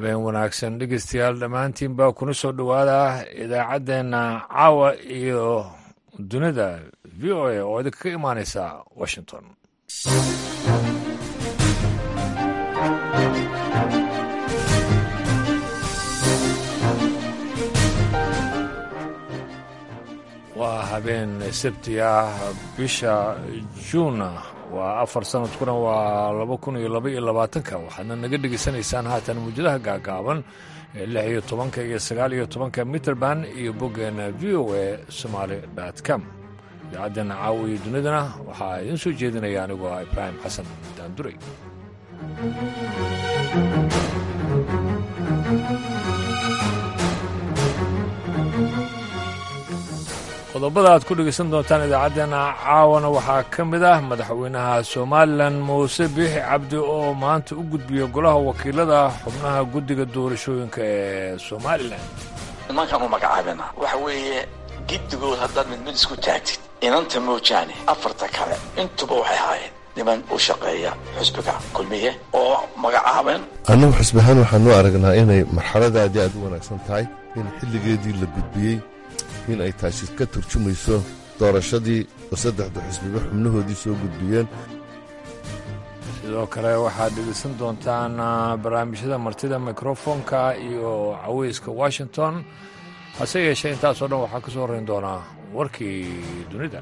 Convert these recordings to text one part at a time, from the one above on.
habeen wanaagsan dhegeystayaal dhammaantiin baa kuna soo dhowaada idaacaddeenna caawa iyo dunida v o a oo idinka ka imaaneysa washington waa habeen sabti ah bisha juuna waa afar sanadkuna waa laba kun iyo laba iyo labaatanka waxaadna naga dhegeysanaysaan haatan muujadaha gaagaaban ee lix iyo tobanka iyo sagaal iyo tobanka mitrband iyo boggeena v o a somaali com idaacaddeena caawa iyo dunidana waxaa idiin soo jeedinaya anigoo ah ibraahim xasan daanduray qodobada aad ku dhegaysan doontaan idaacaddeenna caawana waxaa ka mid ah madaxweynaha somalilan muuse biixi cabdi oo maanta u gudbiya golaha wakiilada xubnaha guddiga doorashooyinka ee somalilan nimankan u magacaabina waxa weeye giddigood haddaad mid mid isku taagtid inanta moojaane afarta kale intuba waxay ahaayeen niman u shaqeeya xusbiga kulmiye oo magacaabeen annagu xusbi ahaan waxaanu aragnaa inay marxaladaadii aad u wanaagsan tahay in xilligeedii la gudbiyey in ay taasi ka turjumayso doorashadii oo saddexda xusbiba xubnahoodii soo gudbiyeen sidoo kale waxaad dhegeysan doontaan barnaamijyada martida mikrofonka iyo caweyska washington hase yeeshee intaasoo dhan waxaa ka soo horrayn doonaa warkii dunida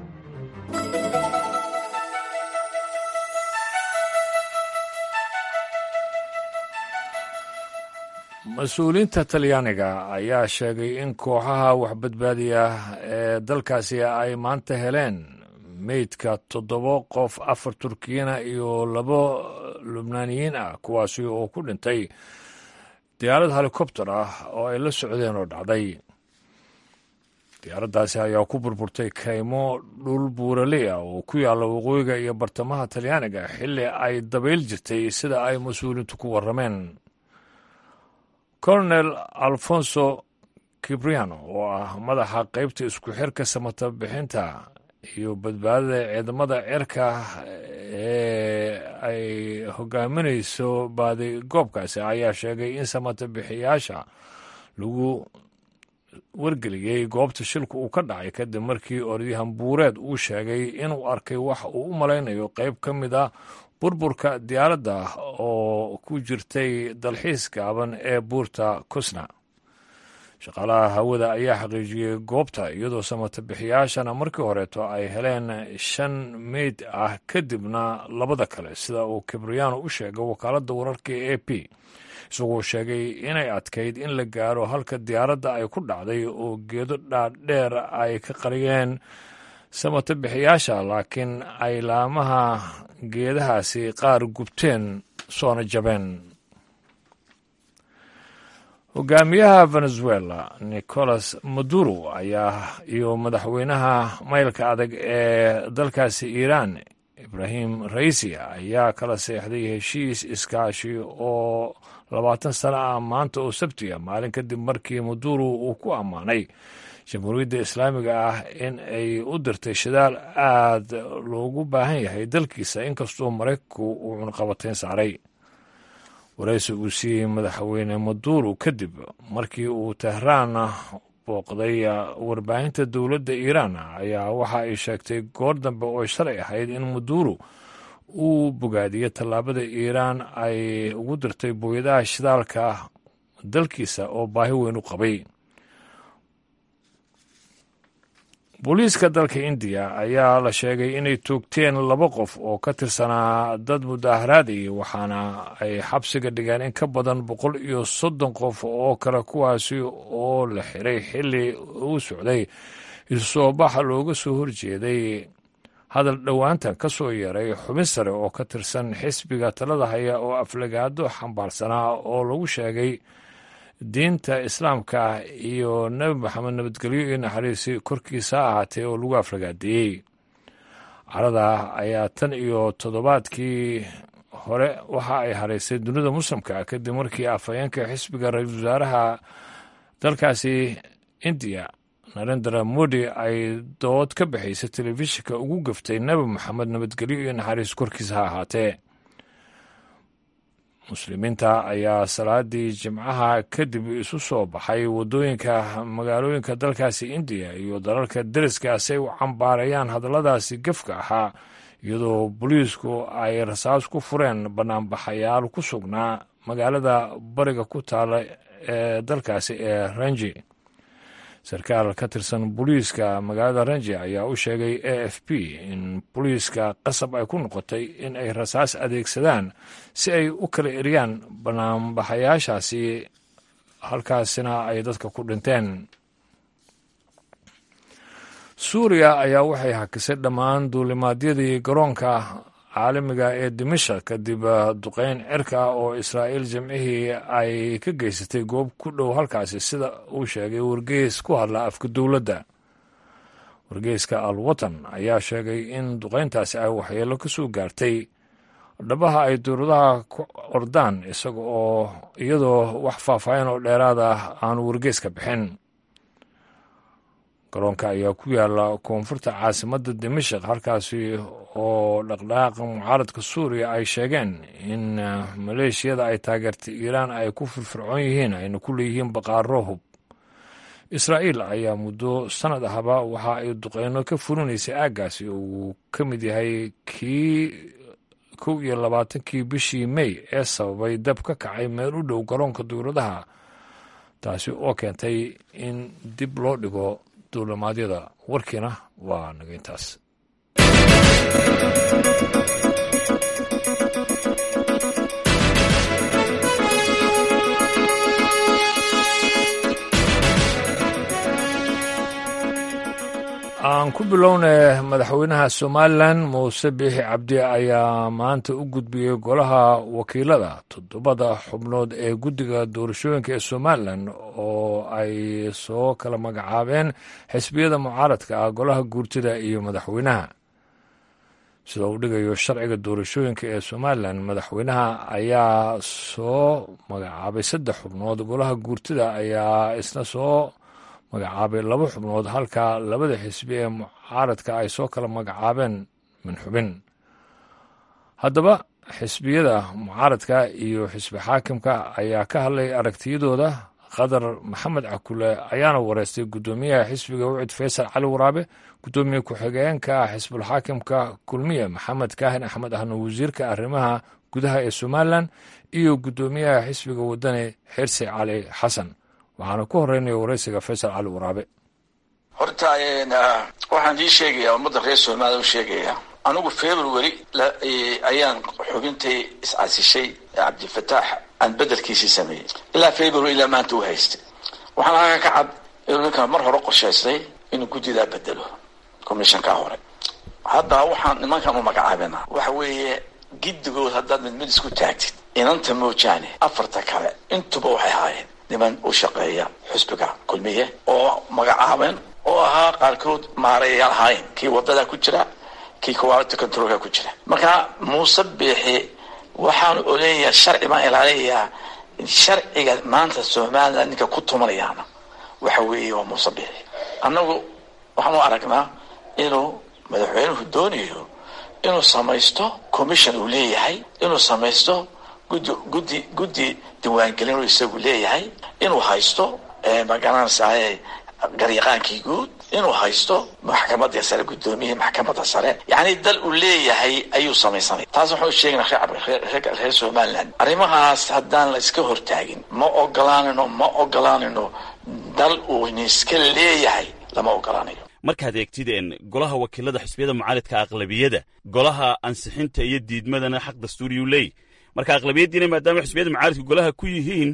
mas-uuliyiinta talyaaniga ayaa sheegay in kooxaha waxbadbaadiya ee dalkaasi ay maanta heleen meydka toddoba qof afar turkiyana iyo labo lubnaaniyiin ah kuwaasi oo ku dhintay diyaarad helikobter ah oo ay la socdeen oo dhacday diyaaraddaasi ayaa ku burburtay kaymo dhul buuraley ah oo ku yaalla waqooyiga iyo bartamaha talyaaniga xilli ay dabayl jirtay sida ay mas-uuliyiintu ku warrameen colonel alfonso kibriano oo ah madaxa qaybta isku xirka samata bixinta iyo badbaadada ciidamada cirka ee ay hogaaminayso baadi goobkaasi ayaa sheegay in samata bixiyaasha lagu wargeliyey goobta shilku uu ka dhacay kadib markii orodyahan buureed uu sheegay inuu arkay wax uu u malaynayo qayb ka mid a burburka diyaaradda oo ku jirtay dalxiis gaaban ee buurta kusna shaqaalaha hawada ayaa xaqiijiyey goobta iyadoo samata bixiyaashana markii horeeto ay heleen shan meyd ah kadibna labada kale sida uu kibriyaano u sheegay wakaaladda wararka e a p isagoo sheegay inay adkayd in la gaaro halka diyaaradda ay ku dhacday oo geedo dhaadheer ay ka qariyeen samata bixiyaasha laakiin ay laamaha geedahaasi qaar gubteen soona jabeen hogaamiyaha venezuela nicolas maduro ayaa iyo madaxweynaha maylka adag ee dalkaasi iiraan ibrahim raisi ayaa kala seexday heshiis iskaashi oo labaatan sano ah maanta oo sabtiga maalin kadib markii maduro uu ku ammaanay jamhuuriyadda islaamiga ah in ay u dirtay shidaal aad loogu baahan yahay dalkiisa inkastoo maraykanku uu cunqabateyn saaray waraysi uu siiyey madaxweyne maduro kadib markii uu tehraan booqday warbaahinta dowladda iiraan ayaa waxa ay sheegtay goor dambe oo shalay ahayd in maduro uu bogaadiyey tallaabada iiraan ay ugu dirtay booyadaha shidaalka dalkiisa oo baahi weyn u qabay booliiska dalka indiya ayaa la sheegay inay toogteen laba qof oo ka tirsanaa dad mudaaharaadayay waxaana ay xabsiga dhigeen in ka badan boqol iyo soddon qof oo kale kuwaasi oo la xiray xilli uu socday isu soo baxa looga soo horjeeday hadal dhowaantan ka soo yeeray xubin sare oo ka tirsan xisbiga talada haya oo aflagaado xambaarsanaa oo lagu sheegay diinta islaamka iyo nebi maxamed nabadgelyo iyo naxariisi korkiisa ha ahaatee oo lagu aflagaadeeyey carada ayaa tan iyo toddobaadkii hore waxa ay haraysay dunida muslimka kadib markii afhayeenka xisbiga ra-iisul wasaaraha dalkaasi indiya narendra modi ay dood ka bixaysay telefishinka ugu gaftay nebi maxamed nabadgelyo iyo naxariis korkiisa ha ahaatee muslimiinta ayaa salaadii jimcaha kadib isu soo baxay waddooyinka magaalooyinka dalkaasi indiya iyo dalalka deriska si ay u cambaarayaan hadalladaasi gefka ahaa iyadoo booliisku ay rasaas ku fureen banaanbaxayaal ku sugnaa magaalada bariga ku taala ee dalkaasi ee ranji sarkaal ka tirsan booliiska magaalada ranji ayaa u sheegay a f p in booliiska qasab ay ku noqotay in ay rasaas adeegsadaan si ay u kala eriyaan banaanbaxayaashaasi halkaasina ay dadka ku dhinteen suuriya ayaa waxay hakisay dhammaan duulimaadyadii garoonka caalamiga ee dimashak kadib duqeyn cirka oo israa'iil jimcihii ay ka geysatay goob ku dhow halkaasi sida uu sheegay wargeys ku hadla afka dowladda wargeyska al watan ayaa sheegay in duqeyntaasi ay waxyeelo ka soo gaartay dhabaha ay dowladaha ku ordaan isaga oo iyadoo wax faahfaahin oo dheeraad ah aanu wargeyska bixin garoonka ayaa ku yaala koonfurta caasimadda dimashak halkaasi oo dhaqdhaqaaqa mucaaradka suuriya ay sheegeen in maleeshiyada ay taageertay iiraan ay ku firfircoon yihiin ayna ku leeyihiin baqaaro hub israa'iil ayaa muddo sannad ahba waxa ay duqeyno ka fulinaysay aaggaasi oo uu ka mid yahay kii kow iyo labaatankii bishii mey ee sababay dab ka kacay meel u dhow garoonka dowladaha taasi oo keentay in dib loo dhigo duulimaadyada warkiina waa naga intaas aan ku bilownay madaxweynaha somalilan muuse biixi cabdi ayaa maanta u gudbiyey golaha wakiilada toddobada xubnood ee guddiga doorashooyinka ee somalilan oo ay soo kala magacaabeen xisbiyada mucaaradka ah golaha guurtida iyo madaxweynaha sida uu dhigayo sharciga doorashooyinka ee somalilan madaxweynaha ayaa soo magacaabay saddex xubnood golaha guurtida ayaa isna soo magacaabay laba xubnood halka labada xisbi ee mucaaradka ay soo kala magacaabeen min xubin haddaba xisbiyada mucaaradka iyo xisbi xaakimka ayaa ka hadlay aragtiyadooda qadar maxamed cakule ayaana wareystay guddoomiyaha xisbiga wicid faysal cali waraabe guddoomiye ku-xigeenka xisbulxaakimka kulmiye maxamed kaahin axmed ahna wasiirka arrimaha gudaha ee somalilan iyo guddoomiyaha xisbiga wadani xirsi cali xasan waxaana ku horeynaya waraysiga faysal cali waraabe horta waxaan ii sheegayaa ummadda reer somaaliya u sheegayaa anigu february ayaan xubintay iscasishay cabdifataax aan bedelkiisii sameeyey ilaa february ilaa maanta u haystay waxaan halkan ka cad inuu ninkan mar hore qorshaystay inuu guddidaa bedelo commissionkaa hore hadda waxaan nimankan u magacaabina waxa weeye giddigood haddaad mid mid isku taagtid inanta moojaane afarta kale intuba waxay haayeen niman u shaqeeya xusbiga kulmiye oo magacaabeen oo ahaa qaarkood maareeyayaal ahaayeen kii wadada ku jira kii quality controlka ku jira marka muuse biixi waxaanu oleeyayaa sharci baan ilaaliyayaa sharciga maanta somaliland ninka ku tumanayaana waxa weeye waa muuse biixi annagu waxaan u aragnaa inuu madaxweynuhu doonayo inuu samaysto commission uu leeyahay inuu samaysto guddi guddi guddi diiwaangelin uu isagu leeyahay inuu haysto magaranaysaay garyaqaankii guud inuu haysto maxkamadda sare guddoomiyihii maxkamadda sare yacni dal uu leeyahay ayuu samaysanay taas waxaan u sheegnaa reer somaliland arrimahaas haddaan la iska hortaagin ma ogolaanayno ma ogolaanayno dal uu iska leeyahay lama ogolaanayo markaad eegtideen golaha wakiilada xisbiyada mucaaridka aqlabiyada golaha ansixinta iyo diidmadana xaq dastuuriyuu leey marka aqlabiyaddiina maadaama xisbiyada mucaaridka golaha ku yihiin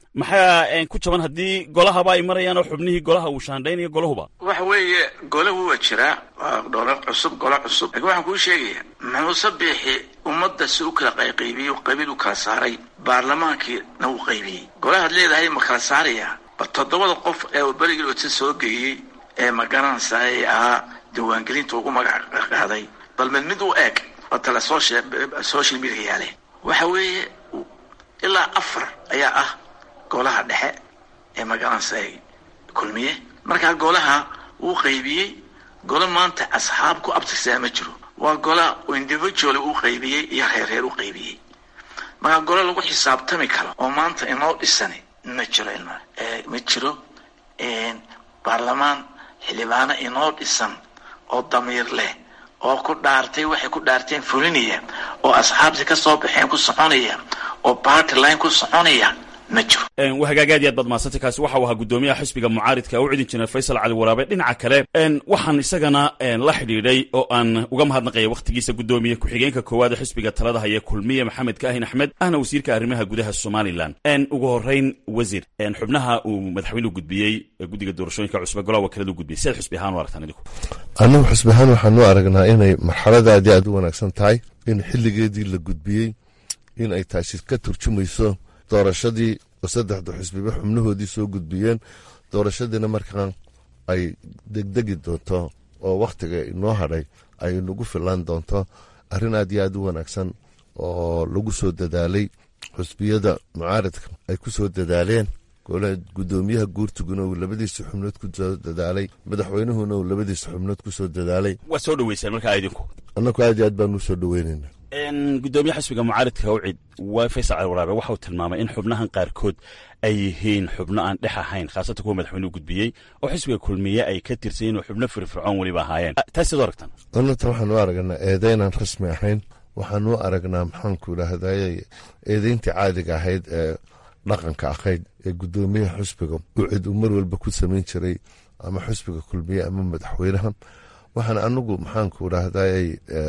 maxaa ku jaban haddii golahaba ay marayaan oo xubnihii golaha uu shaandhaynayo golahuba waxa weeye golahu waa jiraa waa dhoolo cusub golo cusub lakiin waxaan kuu sheegaya muuse biixi ummadda si u kala qayqaybiyey qabiil u kala saaray baarlamaankiina uu qaybiyey golahaad leedahay ma kala saaraya bal toddobada qof ee uu berigii ota soo geeyey ee magaranaysaay ahaa diiwaangelinta ugu magac qaaday bal mid mid u eeg oo tale social media yaale waxa weeye ilaa afar ayaa ah golaha dhexe ee magaranaysaay kulmiye markaa golaha wuu qaybiyey golo maanta asxaab ku abtirsaa ma jiro waa gola individual uu qaybiyey iyo reerreer u qaybiyey markaa gole lagu xisaabtami karo oo maanta inoo dhisani ma jiro ilma ma jiro baarlamaan xildhibaano inoo dhisan oo damiir leh oo ku dhaartay waxay ku dhaarteen fulinaya oo asxaabtii ka soo baxeen ku soconaya oo party line ku soconaya ma jiro waa hagaag aad iyo aad baad mahadsantay kaasi waxa uu ahaa guddoomiyaha xisbiga mucaaridka u cidin jiray faysal cali waraabe dhinaca kale waxaan isagana la xidhiidhay oo aan uga mahadnaqaya wakhtigiisa guddoomiye ku-xigeenka koowaad ee xisbiga talada haya kulmiye maxamed kaahin axmed ahna wasiirka arrimaha gudaha somalilan ugu horeyn wasiir xubnaha uu madaxweynuhu gudbiyey guddiga doorashooyinka cusube golaha wakiiladu gudbiyey sidaad xusbi ahaan u aragtaan idinku annagu xusbi ahaan waxaanu aragnaa inay marxaladaadii aad u wanaagsan tahay in xilligeedii la gudbiyey in ay taasi ka turjumayso doorashadii oo saddexda xusbiba xubnahoodii soo gudbiyeen doorashadiina markaan ay degdegi doonto oo wakhtiga inoo hadhay ay nagu filaan doonto arrin aad iyo aad u wanaagsan oo lagu soo dadaalay xusbiyada mucaaradka ay ku soo dadaaleen gudoomiyaha guurtuguna uu labadiisa xubnood ku soo dadaalay madaxweynuhuna uu labadiisa xubnood ku soo dadaalay waa soo dhaweysaan markaa idinku annagu aad iyo aad baanu usoo dhaweynayna gudoomiye xisbiga mucaaridka ucid waa faysal cali waraabe waxauu tilmaamay in xubnahan qaarkood ay yihiin xubno aan dhex ahayn khaasatan kuwa madaxweynuhu gudbiyey oo xisbiga kulmiye ay ka tirsayiin oo xubno firfircoon weliba ahaayeen taas sidoo aragtaan anata waxaanu aragnaa eedaynaan rasmi ahayn waxaanu aragnaa maxaanku idhaahdaye eedayntii caadiga ahayd ee dhaqanka ahayd ee gudoomiyaha xusbiga ucid uu mar walba ku samayn jiray ama xusbiga kulmiye ama madaxweynaha waxaan anagu maxaanku idhaahday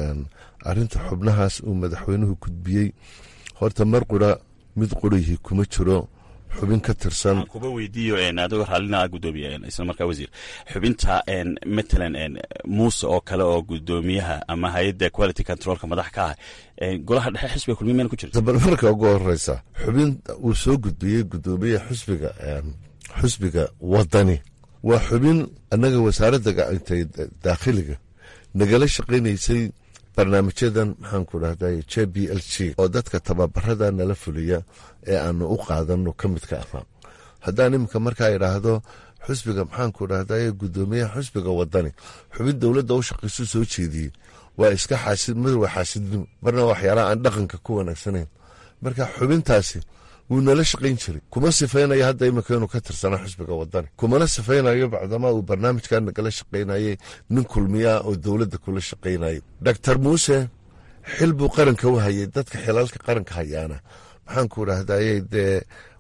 arinta xubnahaas uu madaxweynuhu gudbiyey horta mar qura mid qurihii kuma jiro xubin ka tirsan kuba weydiiyo adigoo raallina gudoomiye isla markaa wasiir xubinta matalan muuse oo kale oo gudoomiyaha ama hay-adda quality controlka madax ka ah golaha dhexe xisbiga kulmiye mayna ku jirta bal marka ugu horeysa xubin uu soo gudbiyey gudoomiyaha xusbiga xusbiga wadani waa xubin annaga wasaaradda gacantay daakhiliga nagala shaqaynaysay barnaamijyadan maxaanku dhahday j b l g oo dadka tababarada nala fuliya ee aanu u qaadano ka midka ahaa haddaan iminka markaa idhaahdo xusbiga maxaanku dhahday gudoomiyaha xusbiga wadani xubin dowladda u shaqaysu soo jeediyey waa iska xaasid mid waa xaasidnimo marna waxyaalaha aan dhaqanka ku wanaagsanayn marka xubintaasi wuu nala shaqayn jiray kuma sifaynayo hadda iminka inuu ka tirsana xusbiga wadani kumana sifaynayo bacdamaa uu barnaamijka nagala shaqaynayay nin kulmiyaa oo dowladda kula shaqaynayay doctor muuse xil buu qaranka u hayay dadka xilalka qaranka hayaana maxaanku dhahdaye dee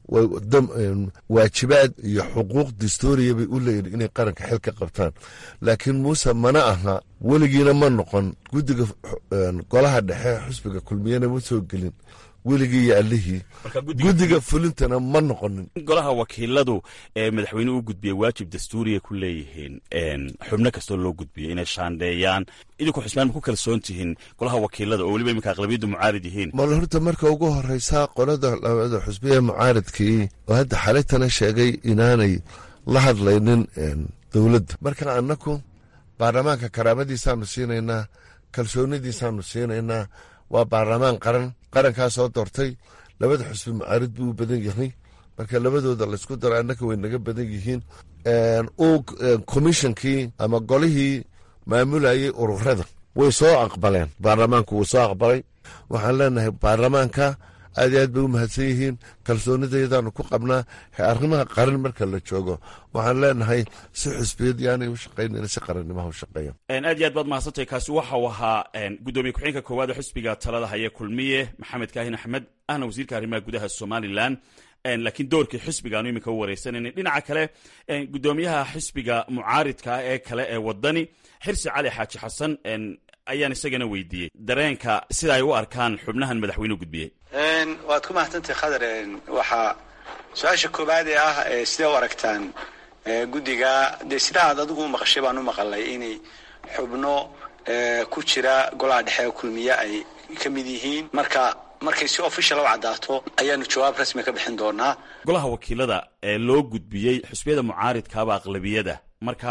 waajibaad iyo xuquuq dastooriya bay u leeyihin inay qaranka xil ka qabtaan laakiin muuse mana aha weligiina ma noqon guddiga golaha dhexe xusbiga kulmiyana ma soo gelin weligii iyo allihii guddiga fulintana ma noqonin golaha wakiiladu ee madaxweynuhu u gudbiyey waajib dastuuriya ku leeyihiin xubno kastoo loo gudbiyo inay shaandheeyaan idinku xusbaan ma ku kalsoon tihiin golaha wakiilada oo weliba iminka aqlabiyaddu mucaarid yihiin mal horta marka ugu horeysa qolada labada xusbiya mucaaridkii oo hadda xalaytana sheegay inaanay la hadlaynin dowladda marka annaku baarlamaanka karaamadiisaanu siinaynaa kalsoonidiisaanu siinaynaa waa baarlamaan qaran qarankaa soo doortay labada xusbi mucaarid buu u badan yahay marka labadooda laysku daro annaka way naga badan yihiin uu komishonkii ama golihii maamulayay ururada way soo aqbaleen baarlamaanku wuu soo aqbalay waxaan leenahay baarlamaanka aad iyo aad bay u mahadsan yihiin kalsoonidayadaanu ku qabnaa arrimaha qaran marka la joogo waxaan leenahay si xusbiyad yaanay u shaqaynayn si qarannimaha u shaqeeyan aad iyo aad baad mahadsantahay kaasi waxa uu ahaa gudoomiye ku-xigeenka koowaad ee xisbiga talada haya kulmiye maxamed kaahin axmed ahna wasiirka arrimaha gudaha somalilan laakiin doorkii xisbigaanu iminka u wareysanayna dhinaca kale gudoomiyaha xisbiga mucaaridka ah ee kale ee wadani xirsi cali xaaji xasan ayaan isagana weydiiyey dareenka sida ay u arkaan xubnahan madaxweynuhu gudbiyey waad ku mahadsantahay khadar waxaa su-aasha koowaad ee ah sidee u aragtaan guddiga dee sidaa aad adigu u maqashay baan u maqalay inay xubno ku jira golaha dhexe kulmiye ay ka mid yihiin marka markay si official u caddaato ayaanu jawaab rasmi ka bixin doonaa golaha wakiilada ee loo gudbiyey xusbiyada mucaaridkaaba aqlabiyada marka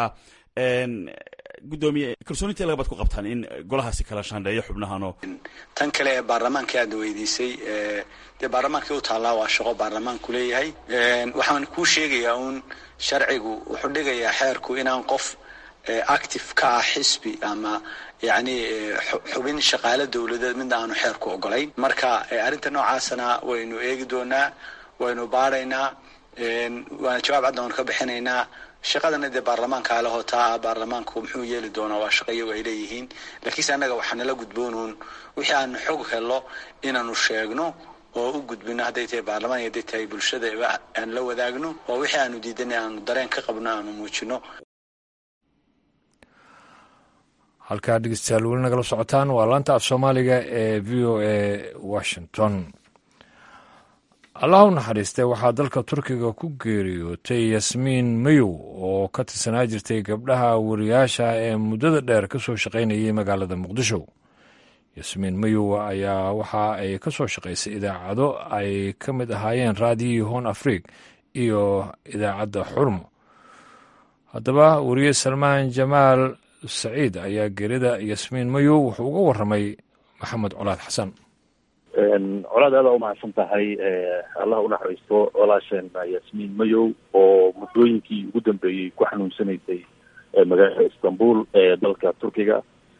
gudoomiye kalsoonintee lagabaad ku qabtaan in golahaasi kala shaandheeyo xubnahanoo tan kale ee baarlamaanka aadna weydiisay dee baarlamaankii u taallaa waa shaqo baarlamaanku leeyahay waxaan kuu sheegayaa uun sharcigu wuxuu dhigayaa xeerku inaan qof active ka ah xisbi ama yacni xubin shaqaale dowladeed midna aanu xeerku ogolayn marka arrinta noocaasana waynu eegi doonaa waynu baaraynaa waana jawaab cadda waanu ka bixinaynaa shaqadana dee baarlamaanka ale hotaa baarlamaanku muxuu yeeli doonaa waa shaqo iyagu ay leeyihiin laakiinse annaga waxaa nala gudboonuun wixii aanu xog helo inaanu sheegno oo u gudbino hadday tahay baarlamaan iyo hadday tahay bulshada aan la wadaagno oo wixii aanu diidanay aanu dareen ka qabno aanu muujino halkaa dhegeystayaal weli nagala socotaan waa laanta af soomaaliga ee v o a washington allah u naxariistay waxaa dalka turkiga ku geeriyootay yasmiin mayow oo ka tirsanaa jirtay gabdhaha wariyaasha ee muddada dheer ka soo shaqaynayay magaalada muqdisho yasmiin mayow ayaa waxa ay ka soo shaqaysay idaacado ay ka mid ahaayeen raadiyii hon afrig iyo idaacadda xurmo haddaba wariye salmaan jamaal saciid ayaa geerida yasmiin mayow wuxuu uga warramay maxamed colaad xasan colaad aada umahadsan tahay allah unaxariisto walaasheen yasmiin mayow oo muddooyinkii ugu dambeeyey ku xanuunsanaysay magaalada istanbul ee dalka turkiga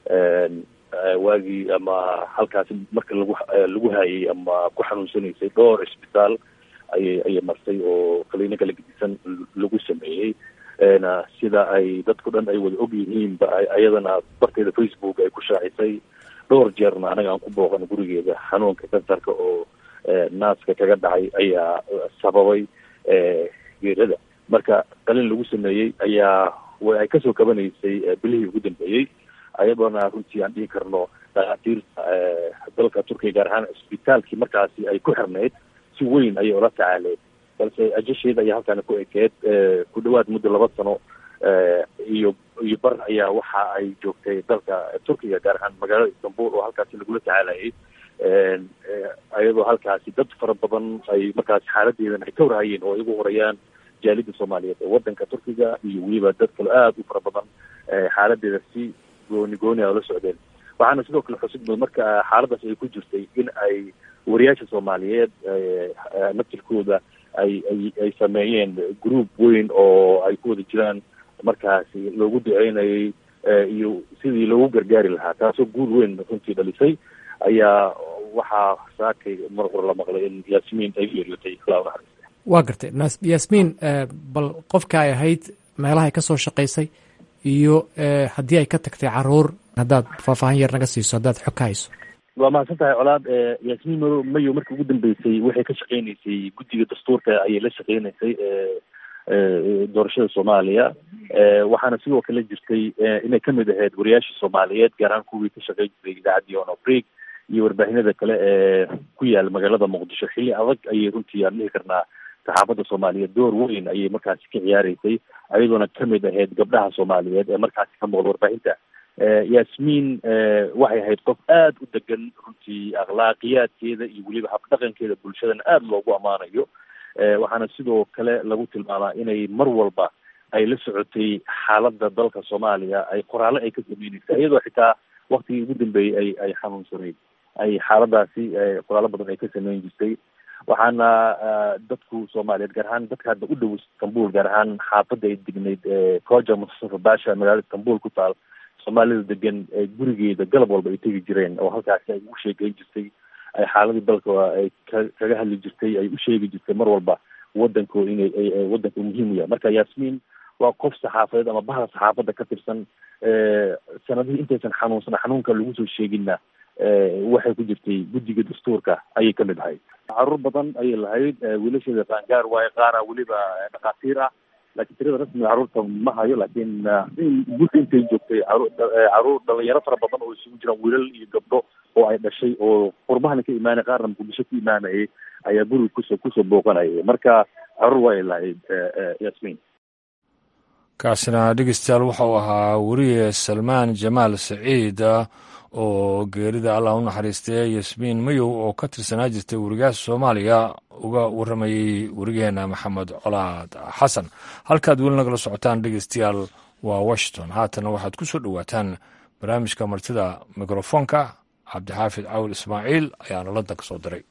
waagii ama halkaasi marka lagu lagu haayay ama ku xanuunsanaysay dhowr cisbitaal ayay ayay martay oo kaliino kala gedisan lagu sameeyey sida ay dadku dhan ay wada og yihiinba ayadana barteeda facebook ay ku shaacisay dhowr jeerna anaga aan ku booqan gurigeeda xanuunka kansarka oo naaska kaga dhacay ayaa sababay geerada marka qalin lagu sameeyey ayaa ay kasoo kabanaysay bilihii ugu dambeeyey ayadoona runtii aan dhihi karno dhakhaatiirta dalka turkiya gaar ahaan cisbitaalkii markaasi ay ku xirnayd si weyn ayay ula tacaaleen balse ajasheeda ayaa halkaana ku ekeed ku dhawaad muddo laba sano iyo iyo bar ayaa waxa ay joogtay dalka turkiga gaar ahaan magaalada istanbul oo halkaasi lagula tacaalayay ayadoo halkaasi dad fara badan ay markaasi xaaladeedan ay ka warhayeen oo ay ugu horayaan jaalida soomaaliyeed ee wadanka turkiga iyo weliba dad kale aada u fara badan xaaladeeda si gooni gooni a ula socdeen waxaana sidoo kale xusid mud marka xaaladaas ay ku jirtay in ay wariyaasha soomaaliyeed naftirkooda ay ay ay sameeyeen group weyn oo ay ku wada jiraan markaasi loogu duceynayay iyo sidii loogu gargaari lahaa taasoo guul weyn runtii dhalisay ayaa waxaa saakay mar hore la maqlay in yaasmiin ay geeriyootay ilaa unaxariista waa gartay yaasmiin bal qofka ay ahayd meelaha ay ka soo shaqaysay iyo haddii ay ka tagtay caruur haddaad faahfaahin yar naga siiso haddaad xog ka hayso waa mahadsan tahay colaad yaasmiin madow mayo markii ugu dambeysay waxay ka shaqeynaysay guddiga dastuurka ayay la shaqeynaysay doorashada soomaaliya waxaana sidoo kale jirtay inay kamid ahayd wariyaashii soomaaliyeed gaar ahaan kuwii ka shaqeyn jiray idaacaddii on afrig iyo warbaahinada kale ee ku yaala magaalada muqdisho xilli adag ayay runtii aan dhihi karnaa saxaafadda soomaaliyeed door weyn ayay markaasi ka ciyaareysay ayadoona kamid ahayd gabdhaha soomaaliyeed ee markaasi ka muuqda warbaahinta yaasmiin waxay ahayd qof aada u degan runtii akhlaaqiyaadkeeda iyo weliba habdhaqankeeda bulshadana aada loogu ammaanayo waxaana sidoo kale lagu tilmaamaa inay mar walba ay la socotay xaaladda dalka soomaaliya ay qoraale ay ka sameyneysay iyadoo xitaa waktigii ugu dambeeyey ay ay xanuunsanayd ay xaaladaasi qoraalo badan ay ka sameyn jirtay waxaana dadku soomaaliyeed gaar ahaan dadka hadda u dhow istanbul gaar ahaan xaafadda ay degnayd koja mustafa basha magaalada istanbul ku taal soomaalida degan gurigeeda galab walba ay tegi jireen oo halkaasi ay ugu sheegeyn jirtay ay xaaladii dalka ay ka kaga hadli jirtay ay u sheegi jirtay mar walba wadanko inay wadanka muhiim u yahay marka yaasmiin waa qof saxaafadeed ama bahda saxaafadda ka tirsan sanadihii intaysan xanuunsan xanuunka lagu soo sheeginna waxay ku jirtay guddiga dastuurka ayay kamid ahayd caruur badan ayay lahayd wiilasheeda qaangaar waaye qaara weliba dhakhaatiir ah laakiin tirada rasmiga caruurta ma hayo laakiin guddi intay joogtay caruur dhalinyaro fara badan oo isugu jiraan wiilal iyo gabdho oo ay dhashay oo qurbahana ka imaanay qaarna muqdisho ka imaanayay ayaa guriga kusoo kusoo booqanayay marka caruur waay lahayd yasmiin kaasina dhegeystayaal waxau ahaa weriye salmaan jamaal saciid oo geerida allah u naxariistay yasmiin mayow oo ka tirsanaa jirtay werigaasha soomaaliya uga warramayey werigeena maxamed colaad xasan halkaad weli nagala socotaan dhegeystayaal waa washington haatana waxaad ku soo dhowaataan barnaamijka martida mikrofoonka cabdixaafid cawil ismaaciil ayaana london ka soo diray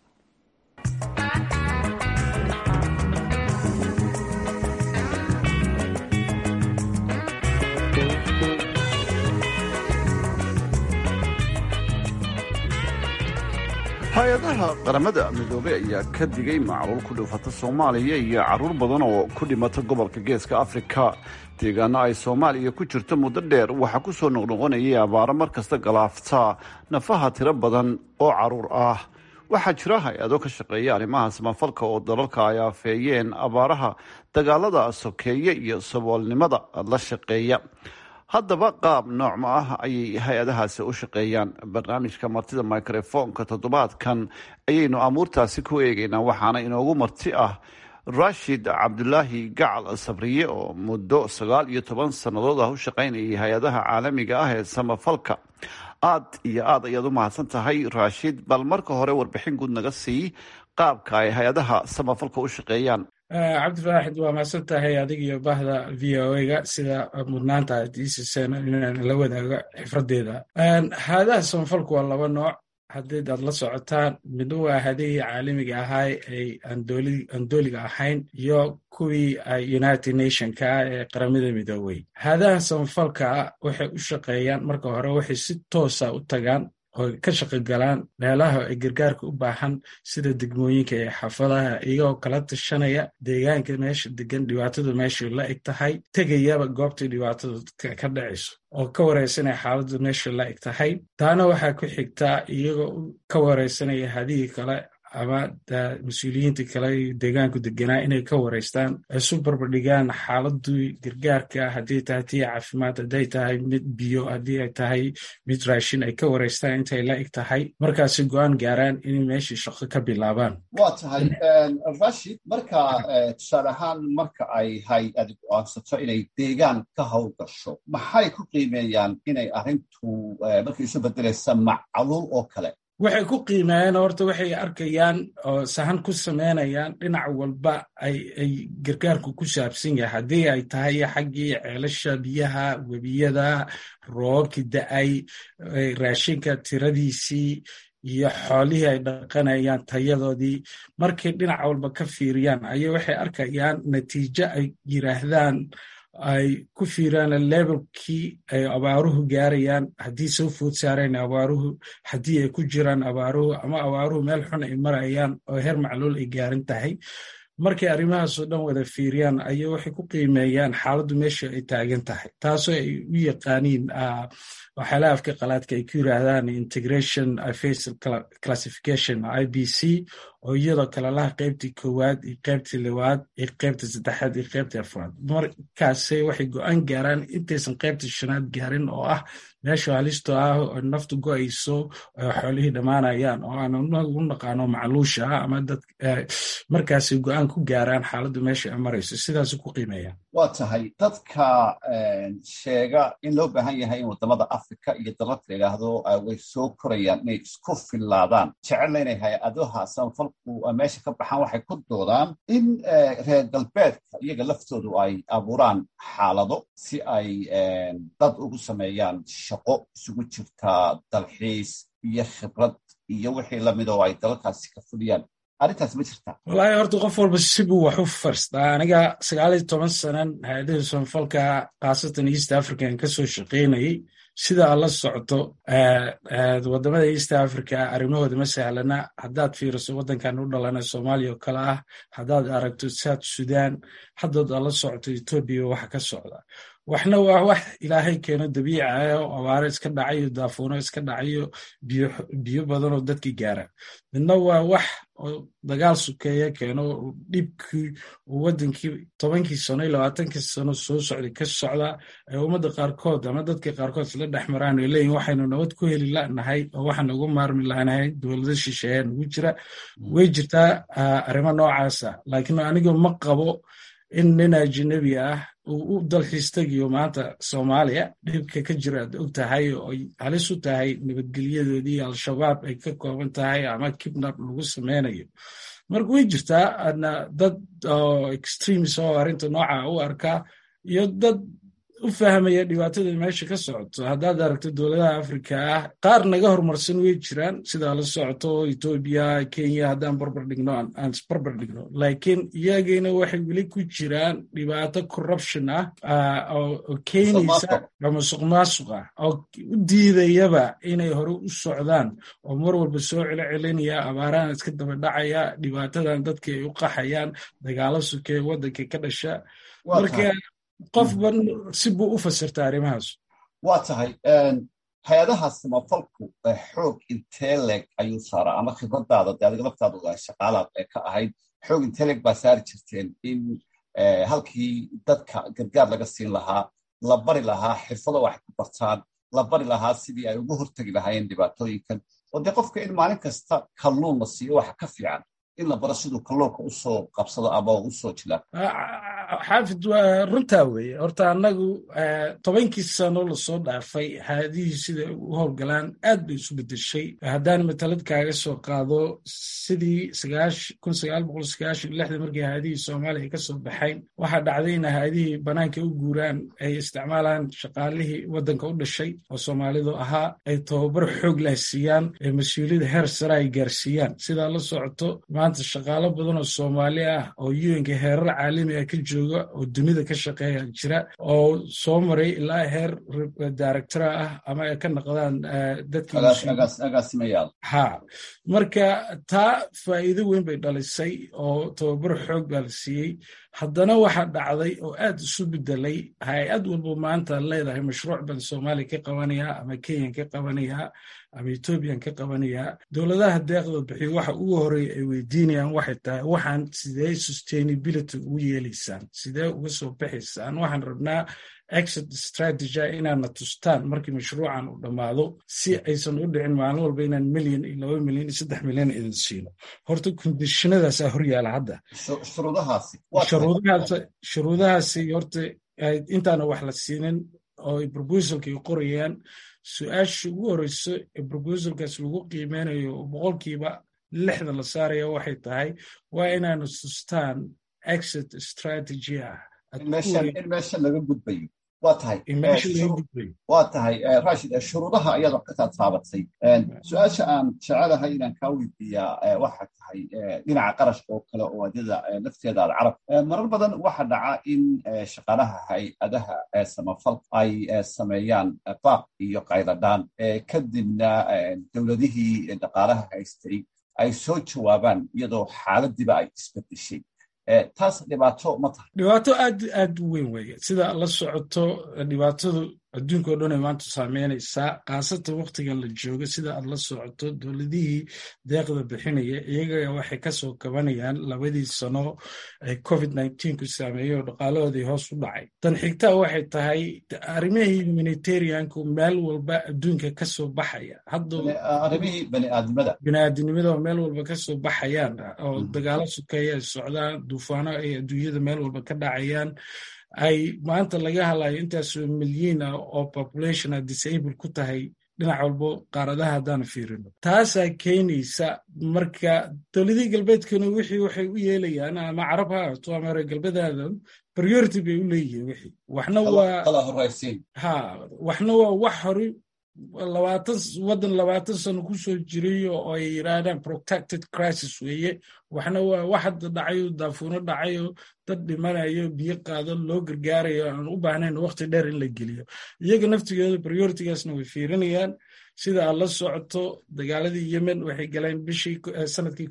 hay-adaha qaramada midoobey ayaa ka digay macluul ku dhufata soomaaliya iyo caruur badan oo ku dhimata gobolka geeska afrika deegaano ay soomaaliya ku jirto muddo dheer waxaa ku soo noqnoqonayay abaaro mar kasta galaafta nafaha tiro badan oo caruur ah waxaa jira hay-ado ka shaqeeya arrimaha samafalka oo dalalka ay afeeyeen abaaraha dagaalada sokeeye iyo saboolnimada la shaqeeya haddaba qaab noocma ah ayay hay-adahaasi u shaqeeyaan barnaamijka martida microfonka toddobaadkan ayaynu amuurtaasi ku eegaynaa waxaana inoogu marti ah rashid cabdulaahi gacal sabriye oo muddo sagaal iyo toban sannadood ah u shaqaynayay hay-adaha caalamiga ah ee samafalka aad iyo aad ayaad u mahadsan tahay rashid bal marka hore warbixin guud naga sii qaabka ay hay-adaha samafalka u shaqeeyaan cabdifaaxid waa mahadsan tahay adig iyo bahda v o ga sida mudnaanta aad iisiseen inaan la wadaago xifradeeda haadaha samafalku waa laba nooc haddii aad la socotaan midna waa hadihii caalamiga ahaay ay aan dooliga ahayn iyo kuwii united nationka ee qaramada midoobey haadaha samafalka waxay u shaqeeyaan marka hore waxay si toosa u tagaan oo ka shaqogalaan meelaha ay gargaarka u baahan sida degmooyinka ee xaafadaha iyagoo kala tashanaya deegaanka meesha degan dhibaatadu meeshay la eg tahay tegayaba goobtai dhibaatadu ka dhacayso oo ka wareysanaya xaaladdu meesha la eg tahay taana waxaa ku xigtaa iyagoo ka wareysanaya hadihii kale ama mas-uuliyiinta kale deegaanku deganaa inay ka wareystaan isu barbardhigaan xaaladii gargaarka haddii tahay tii caafimaad hadday tahay mid biyo haddii ay tahay mid raashin ay ka wareystaan intay la eg tahay markaasi go-aan gaaraan inay meeshii shaqo ka bilaabaan waa tahay rashid marka tusaale ahaan marka ay hay-adi go-aansato inay deegaan ka howlgasho maxay ku qiimeeyaan inay arrintu markay isu bedelaysa macluul oo kale waxay ku qiimeeyeen horta waxay arkayaan oo sahan ku samaynayaan dhinac walba ay gargaarku ku saabsan yahay haddii ay tahay xaggii ceelasha biyaha webiyada roobabkii da-ay raashinka tiradiisii iyo xoolihii ay dhaqanayaan tayadoodii markay dhinac walba ka fiiriyaan ayay waxay arkayaan natiijo ay yiraahdaan ay ku fiiraan levelkii ay abaaruhu gaarayaan haddii soo food saareen abaaruhu haddii ay ku jiraan abaaruhu ama abaaruhu meel xun ay marayaan oo heer macluul ay gaarin tahay markay arrimahaasoo dhan wada fiiriyaan ayay waxay ku qiimeeyaan xaaladdu meesha ay taagan tahay taasoo ay u yaqaaniin waxyaalaha afka qalaadka ay ku yiraahdaan integration facial classification i b c oo iyadoo kalelaha qaybtii koowaad iyo qaybtii liwaad iyo qaybta saddexaad iyo qaybtii afraad markaase waxay go-aan gaaraan intaysan qaybtii shanaad gaarin oo ah meesha halisto ah oo naftu go-ayso oo xoolihii dhammaanayaan oo aan u naqaano macluusha ah ama dad markaasay go-aan ku gaaraan xaaladdu meesha ay marayso sidaas ku qiimeeyaan waa tahay dadka sheega in loo baahan yahay in waddamada africa iyo dalalka la yidhaahdo way soo korayaan inay isku fillaadaan jecelna inay hay-adaha samafalku meesha ka baxaan waxay ku doodaan in reer galbeedka iyaga laftoodu ay abuuraan xaalado si ay dad ugu sameeyaan shaqo isugu jirta dalxiis iyo khibrad iyo wixii lamid oo ay dalalkaasi ka fuliyaan arrintaas ma jirta wallaahi horta qof walba sibuu wax u farstaa aniga sagaal iyo toban sanan hay-adaha samafalka khaasatan east african ka soo shaqaynayay sida aad la socoto waddamada east africa arrimahooda ma sahlana haddaad fiiriso waddankan u dhalana soomaaliya oo kale ah haddaad aragto south sudan haddaad aad la socoto etoobiya waxa ka socda waxna waa wax ilaahay keeno dabiici ah oo abaaro iska dhacayo daafuuno iska dhacayo biyo badan oo dadki gaara midna waa wax oo dagaal sukeeya keeno dhibkii uu waddankii tobankii sano iyo labaatankii sano soo socday ka socda ee ummadda qaarkood ama dadka qaarkood isla dhex maraan ay leeyihin waxaynu nabad ku heli lanahay oo waxaan ugu maarmi lanahay dowlado shisheeya nagu jira way jirtaa arrimo noocaasa laakiin aniga ma qabo in nin ajnabi ah uu u dalxiis tegiyo maanta soomaaliya dhibka ka jira aad og tahay oo ay halis u tahay nabadgelyadoodii al-shabaab ay ka kooban tahay ama kibnab lagu sameynayo marka way jirtaa adna dad oo extremes oo arrinta nooca u arkaa iyo dad u fahmaya dhibaatada meesha ka socoto haddaad aragto dowladaha afrika ah qaar naga horumarsan way jiraan sidaa la socoto etoobiya kenya haddaan barbar dhigno aan isbarbar dhigno laakiin iyagina waxay weli ku jiraan dhibaato corruption ah oo keenaysa masuq maasuq ah oo u diidayaba inay hore u socdaan oo mar walba soo celo celinaya abaarahan iska daba dhacaya dhibaatadan dadka ay u qaxayaan dagaalo sukee waddanka ka dhasha marka qofba si buu u fasirta arrimahaas waa tahay hay-adaha samafalku xoog intee leeg ayuu saaraa ama khibradaada de adiga laftaadu shaqaalaad ee ka ahayd xoog intee leeg baa saari jirteen in halkii dadka gargaar laga siin lahaa la bari lahaa xirfado wax ku bartaan la bari lahaa sidii ay uga hortegi lahaayeen dhibaatooyinkan oo dee qofka in maalin kasta kalluun la siiyo waxa ka fiican in la baro siduu kalluunka usoo qabsado ama usoo jilaa xaafid waa runtaa weeye horta annagu tobankii sano lasoo dhaafay haadihii sida u howlgalaan aad bay isu bedeshay haddaan matalad kaaga soo qaado sidii markii haadihii soomaaliya ka soo baxayn waxaa dhacday in haadihii banaanka u guuraan ay isticmaalaan shaqaalihii waddanka u dhashay oo soomaalidu ahaa ay tababar xoog lah siiyaan ee mas-uuliyada heer sare ay gaarsiiyaan sidaa la socoto maanta shaqaalo badan oo soomaali ah oo un-ka heerar caalami ah ka jooga oo dunida ka shaqeeya jira oo soo maray ilaa heer directora ah ama ay ka noqdaan dadkiagaasimayaal ha marka taa faa'iido weyn bay dhalisay oo tababar xoog baa la siiyey haddana waxaa dhacday oo aad isu bedelay hay-ad walba maanta leedahay mashruuc baan soomaaliya ka qabanayaa ama kenyan ka qabanayaa ama ethoobiyan ka qabanayaa dowladaha deeqda bixiyo waxa ugu horeeya ay weydiinayaan waxay tahay waxaan sidee sustainability ugu yeelaysaan sidee uga soo baxaysaan waxaan rabnaa exit strategy inaadna tustaan markii mashruucan uu dhammaado si aysan u dhicin maalin walba inaan milyan iyo laba milyan iyo saddex milyan idin siino horta kondishinadaasaa hor yaala hadda shuruudahaasi horta intaana wax la siinin oo ay proposalka ay qorayaan su-aasha ugu horeyso ee proposalkaas lagu qiimeynayo boqolkiiba lixdan la saaraya waxay tahay waa inaanu tustaan exit strategy ah in meesha laga gudbayo waa tahay waa tahay rashid shuruudaha ayaad wax ka taataabatay su-aasha aan jecelahay inaan kaa weydiiyaa waxa tahay dhinaca qarashka oo kale oo adyada lafteeda alcarab marar badan waxa dhaca in shaqaalaha hay-adaha samafalka ay sameeyaan baaq iyo qayladhaan kadibna dowladihii dhaqaalaha haystay ay soo jawaabaan iyadoo xaaladiiba ay isbedeshay taas dhibaato ma tahay dhibaato aad aad u weyn weeye sida la socoto dhibaatadu adduunka o dhan ay maanta saameynaysaa khaasatan waktigan la joogo sida aad la socoto dowladihii deeqda bixinaya iyaga waxay kasoo kabanayaan labadii sano ee covid ku saameeyey oo dhaqaalahoodii hoos u dhacay tan xigtaa waxay tahay arrimihii humanitarianku meel walba adduunka kasoo baxaya arrimihii baniaadnimada baniaadinimada oo meel walba kasoo baxayaan oo dagaalo sukeeya ay socdaan duufaano ay adduunyada meel walba ka dhacayaan ay maanta laga hadlayo intaasoo milyiin ah oo population a disable ku tahay dhinac walbo qaaradaha haddaan fiirino taasaa keenaysa marka dowladihii galbeedkuna wixii waxay u yeelayaan ama carab ha ahaato ama reer galbeedaadan priority bay u leeyihiin wixii waxna waa ha waxna waa wax hore labaatan waddan labaatan sano ku soo jiray oo ay yidhaahdaan protected crisis weeye waxna waa wax hadda dhacayo daafuuno dhacayo dad dhimanayo biyo qaado loo gargaarayo aan u baahnayn waqti dheer in la geliyo iyaga naftigooda prioritigaasna way fiirinayaan sida aad la socoto dagaaladii yemen waxay galeen bishii sanadkii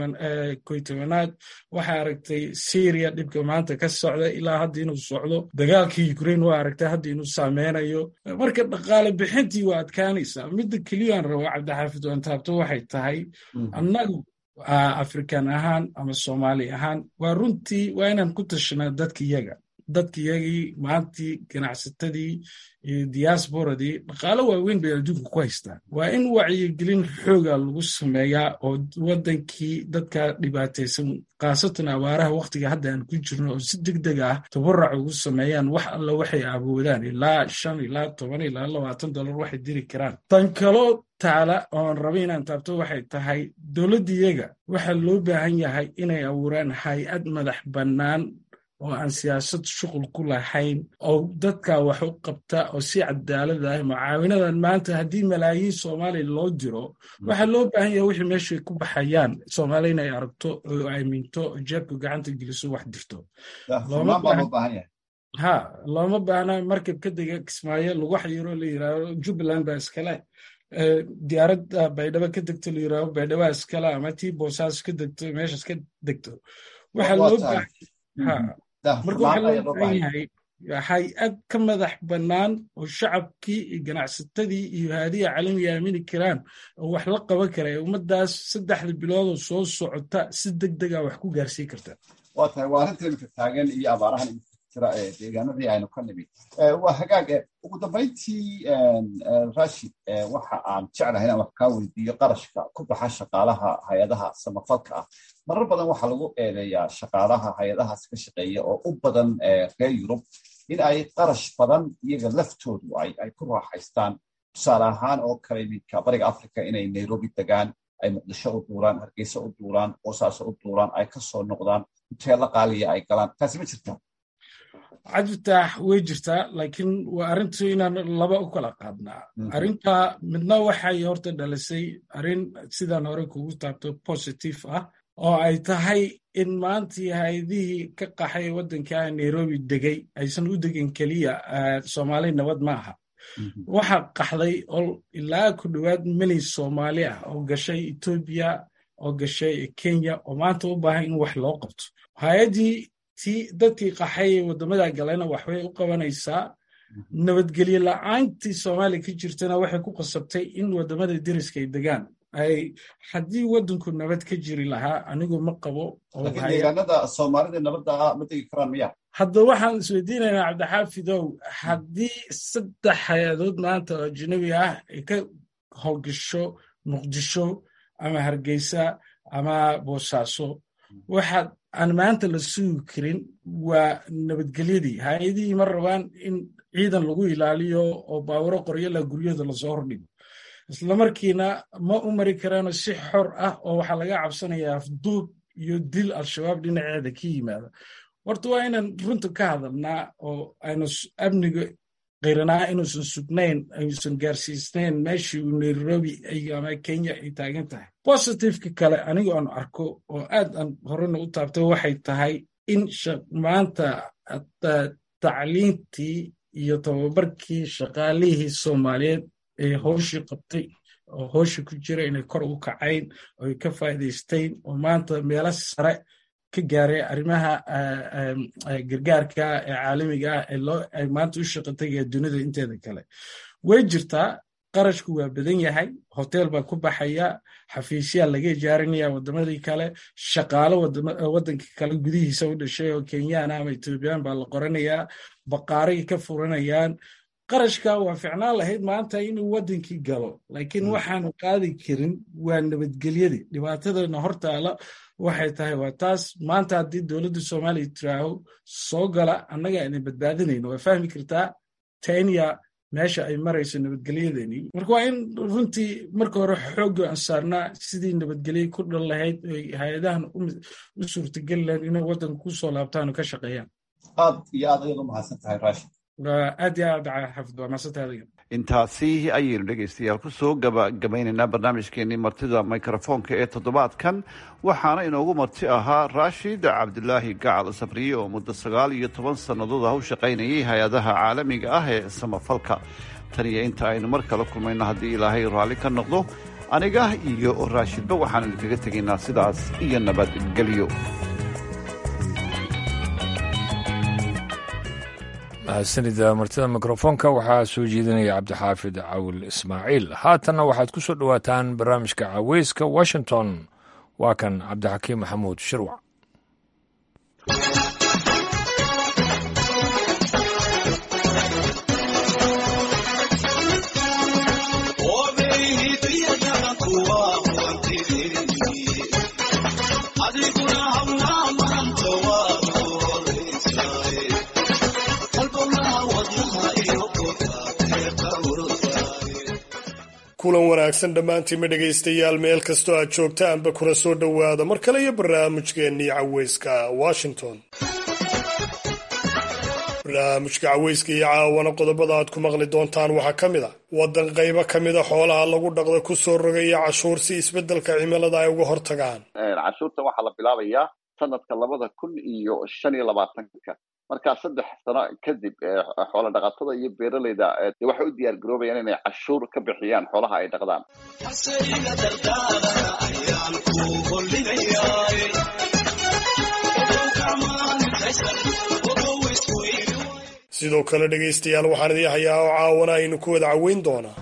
koy tobanaad waxaa aragtay syria dhibka maanta ka socda ilaa hadda inuu socdo dagaalkii ukraine waa aragtay hadda inuu saameynayo marka dhaqaale bixintii waa adkaanaysaa midda keliyaan rabo cabdixaafid wantaabto waxay tahay annagu african ahaan ama soomaali ahaan waa runtii waa inaan ku tashanaa dadka iyaga dadkiyagii maantii ganacsatadii iyo diasporadii dhaqaalo waaweyn bay adduunka ku haystaan waa in wacyigelin xooga lagu sameeyaa oo waddankii dadka dhibaataysan khaasatan abaaraha wakhtiga hadda aan ku jirno oo si deg deg ah tabarac ugu sameeyaan wax alla waxay awoodaan ilaa shan ilaa toban ilaa labaatan dollar waxay diri karaan tan kaloo taala oon raba inaan taabto waxay tahay dowladdiyaga waxaa loo baahan yahay inay abuuraan hay-ad madax bannaan oo aan siyaasad shuqul ku lahayn oo dadka wax u qabta oo si cadaalad ah mucaawinadan maanta haddii malaayiin soomaaliya loo diro waxaa loo baahan yaha wixii meeshay ku baxayaan soomaaliya inay aragto oo aaminto oo jeebka gacanta geliso wax dirto ha looma baahna markab ka dega kismaayo lagu xayiro la yiraahdo jubbaland baa iskale diyaaradda baydhabo ka degto la yiraahdo baydhaba iskale ama tii boosaas ka degto meeshas ka degto waxaa loo marka waxaa loo baahan yahay hay-ad ka madax bannaan oo shacabkii iyo ganacsatadii iyo haadiya caalamiga aamini karaan oo wax la qaban kara ee ummaddaas saddexda biloodoo soo socota si deg dega wax ku gaarsii karta waa tahay waa arrinta imika taagan iyo abaarahan imika jira ee deegaanadii aynu ka nimid waa hagaag ugu dambayntii rashid waxa aan jeclahay inaan wax kaa weydiiyo qarashka ku baxa shaqaalaha hay-adaha samafalka ah marar badan waxaa lagu eedeeyaa shaqaalaha hay-adahaas ka shaqeeya oo u badan reer yurub in ay qarash badan iyaga laftoodu ay ku raaxaystaan tusaale ahaan oo kale iminka bariga africa inay nairobi degaan ay muqdisho u duuraan hargeysa u duuraan boosaaso u duuraan ay ka soo noqdaan huteelo qaaliya ay galaan taasi ma jirtaa cabditaax way jirtaa laakiin waa arrintu inaan laba u kala qaadnaa arrinta midna waxay horta dhalisay arrin sidaan hore kugu taabto positive ah oo ay tahay in maantii hay-adihii ka qaxay waddanka nairobi degay aysan u degin keliya soomaali nabad ma aha waxa qaxday oo ilaa ku dhowaad milyan soomaali ah oo gashay etoobiya oo gashay kenya oo maanta u baahan in wax loo qabto hay-addii ti dadkii qaxay ee waddamada galena waxbay u qabanaysaa nabadgelye la'aantii soomaaliya ka jirtana waxay ku qasabtay in waddamada deriska ay degaan ay haddii waddanku nabad ka jiri lahaa anigu ma qabo deegaanada soomaalida nabadda ma degi karaan miya hadda waxaan isweydiinaynaa cabdixaafidow haddii saddex hay-adood maanta oo ajnabi ah ay ka howlgasho muqdisho ama hargeysa ama boosaaso waxaad aan maanta la sugi karin waa nabadgelyadii hay-adihii ma rabaan in ciidan lagu ilaaliyo oo baawuro qoryala guryada lasoo hordhigo islamarkiina ma u mari karaano si xor ah oo waxaa laga cabsanayaa afduub iyo dil al-shabaab dhinaceeda ka yimaada horta waa inaan runta ka hadalnaa oo aynu amniga qiranaa inuusan sugnayn ayuusan gaarsiisnayn meeshii uu nairobi ama kenya ay taagan tahay positiveka kale anigu aan arko oo aad aan horena u taabtay waxay tahay in maanta tacliintii iyo tababarkii shaqaalihii soomaaliyeed ee howshii qabtay oo howshii ku jira inay kor u kacayn oo ay ka faa'iidaysteyn oo maanta meelo sare ka gaaray arrimaha gargaarka ee caalamiga ah ee loo ay maanta u shaqa tagaya dunida inteeda kale way jirtaa qarashku waa badan yahay hotel baa ku baxaya xafiisyaa laga ijaarinaya waddamadii kale shaqaalo waddanka kale gudihiisa u dhashay oo kenyana ama etoobiyaan baa la qoranayaa baqaaray ka furanayaan qarashka waa ficnaan lahayd maanta inuu waddankii galo laakiin waxaanu qaadi karin waa nabadgelyadii dhibaatadana hortaala waxay tahay waa taas maanta haddii dowladda soomaaliya tiraaho soo gala annaga ayna badbaadinayno waa fahmi kartaa tenya meesha ay marayso nabadgelyadeenii marka waa in runtii marka hore xoogga aan saarnaa sidii nabadgelye ku dhan lahayd oy hay-adahan u suurtageli lahayd inay waddanka ku soo laabtaan oo ka shaqeeyaan aad iyo aad ayaad u mahadsan tahay rashid aad iyo aad xafid waa mahadsantahay adiga intaasi ayaynu dhegaystayaal ku soo gabagabaynaynaa barnaamijkeenii martida mikrofoonka ee toddobaadkan waxaana inoogu marti ahaa raashid cabdilaahi gacal safriye oo muddo sagaal iyo toban sannadood ah u shaqaynayay hay-adaha caalamiga ah ee samafalka tan iyo inta aynu mar kale kulmayno haddii ilaahay raalli ka noqdo aniga iyo raashidba waxaan idinkaga tegaynaa sidaas iyo nabadgelyo mahadsanida martida mikrofoonka waxaa soo jeedinaya cabdixaafid cawil ismaaciil haatanna waxaad ku soo dhowaataan barnaamijka caweyska washington waa kan cabdixakiim maxamuud shirwac kulan wanaagsan dhammaantiinma dhegaystayaal meel kastoo aad joogtaanba kuna soo dhowaada mar kale iyo barnaamijkeennii caweyska washington barnaamijka caweyska iyo caawana qodobada aad ku maqli doontaan waxaa ka mid a waddan qaybo ka mid a xoolaha lagu dhaqda ku soo rogaya cashuur si isbeddelka cimilada ay uga hortagaan cashuurta waxaa la bilaabayaa sanadka labada kun iyo shan iyo labaatanka markaa saddex sano kadib xoola dhaqatada iyo beeraleyda waxay u diyaar garoobayaan inay cashuur ka bixiyaan xoolaha ay dhaqdaan sidoo kale dhegaystayaal waxaan idii hayaa oo caawana aynu ku wada caweyn doonaa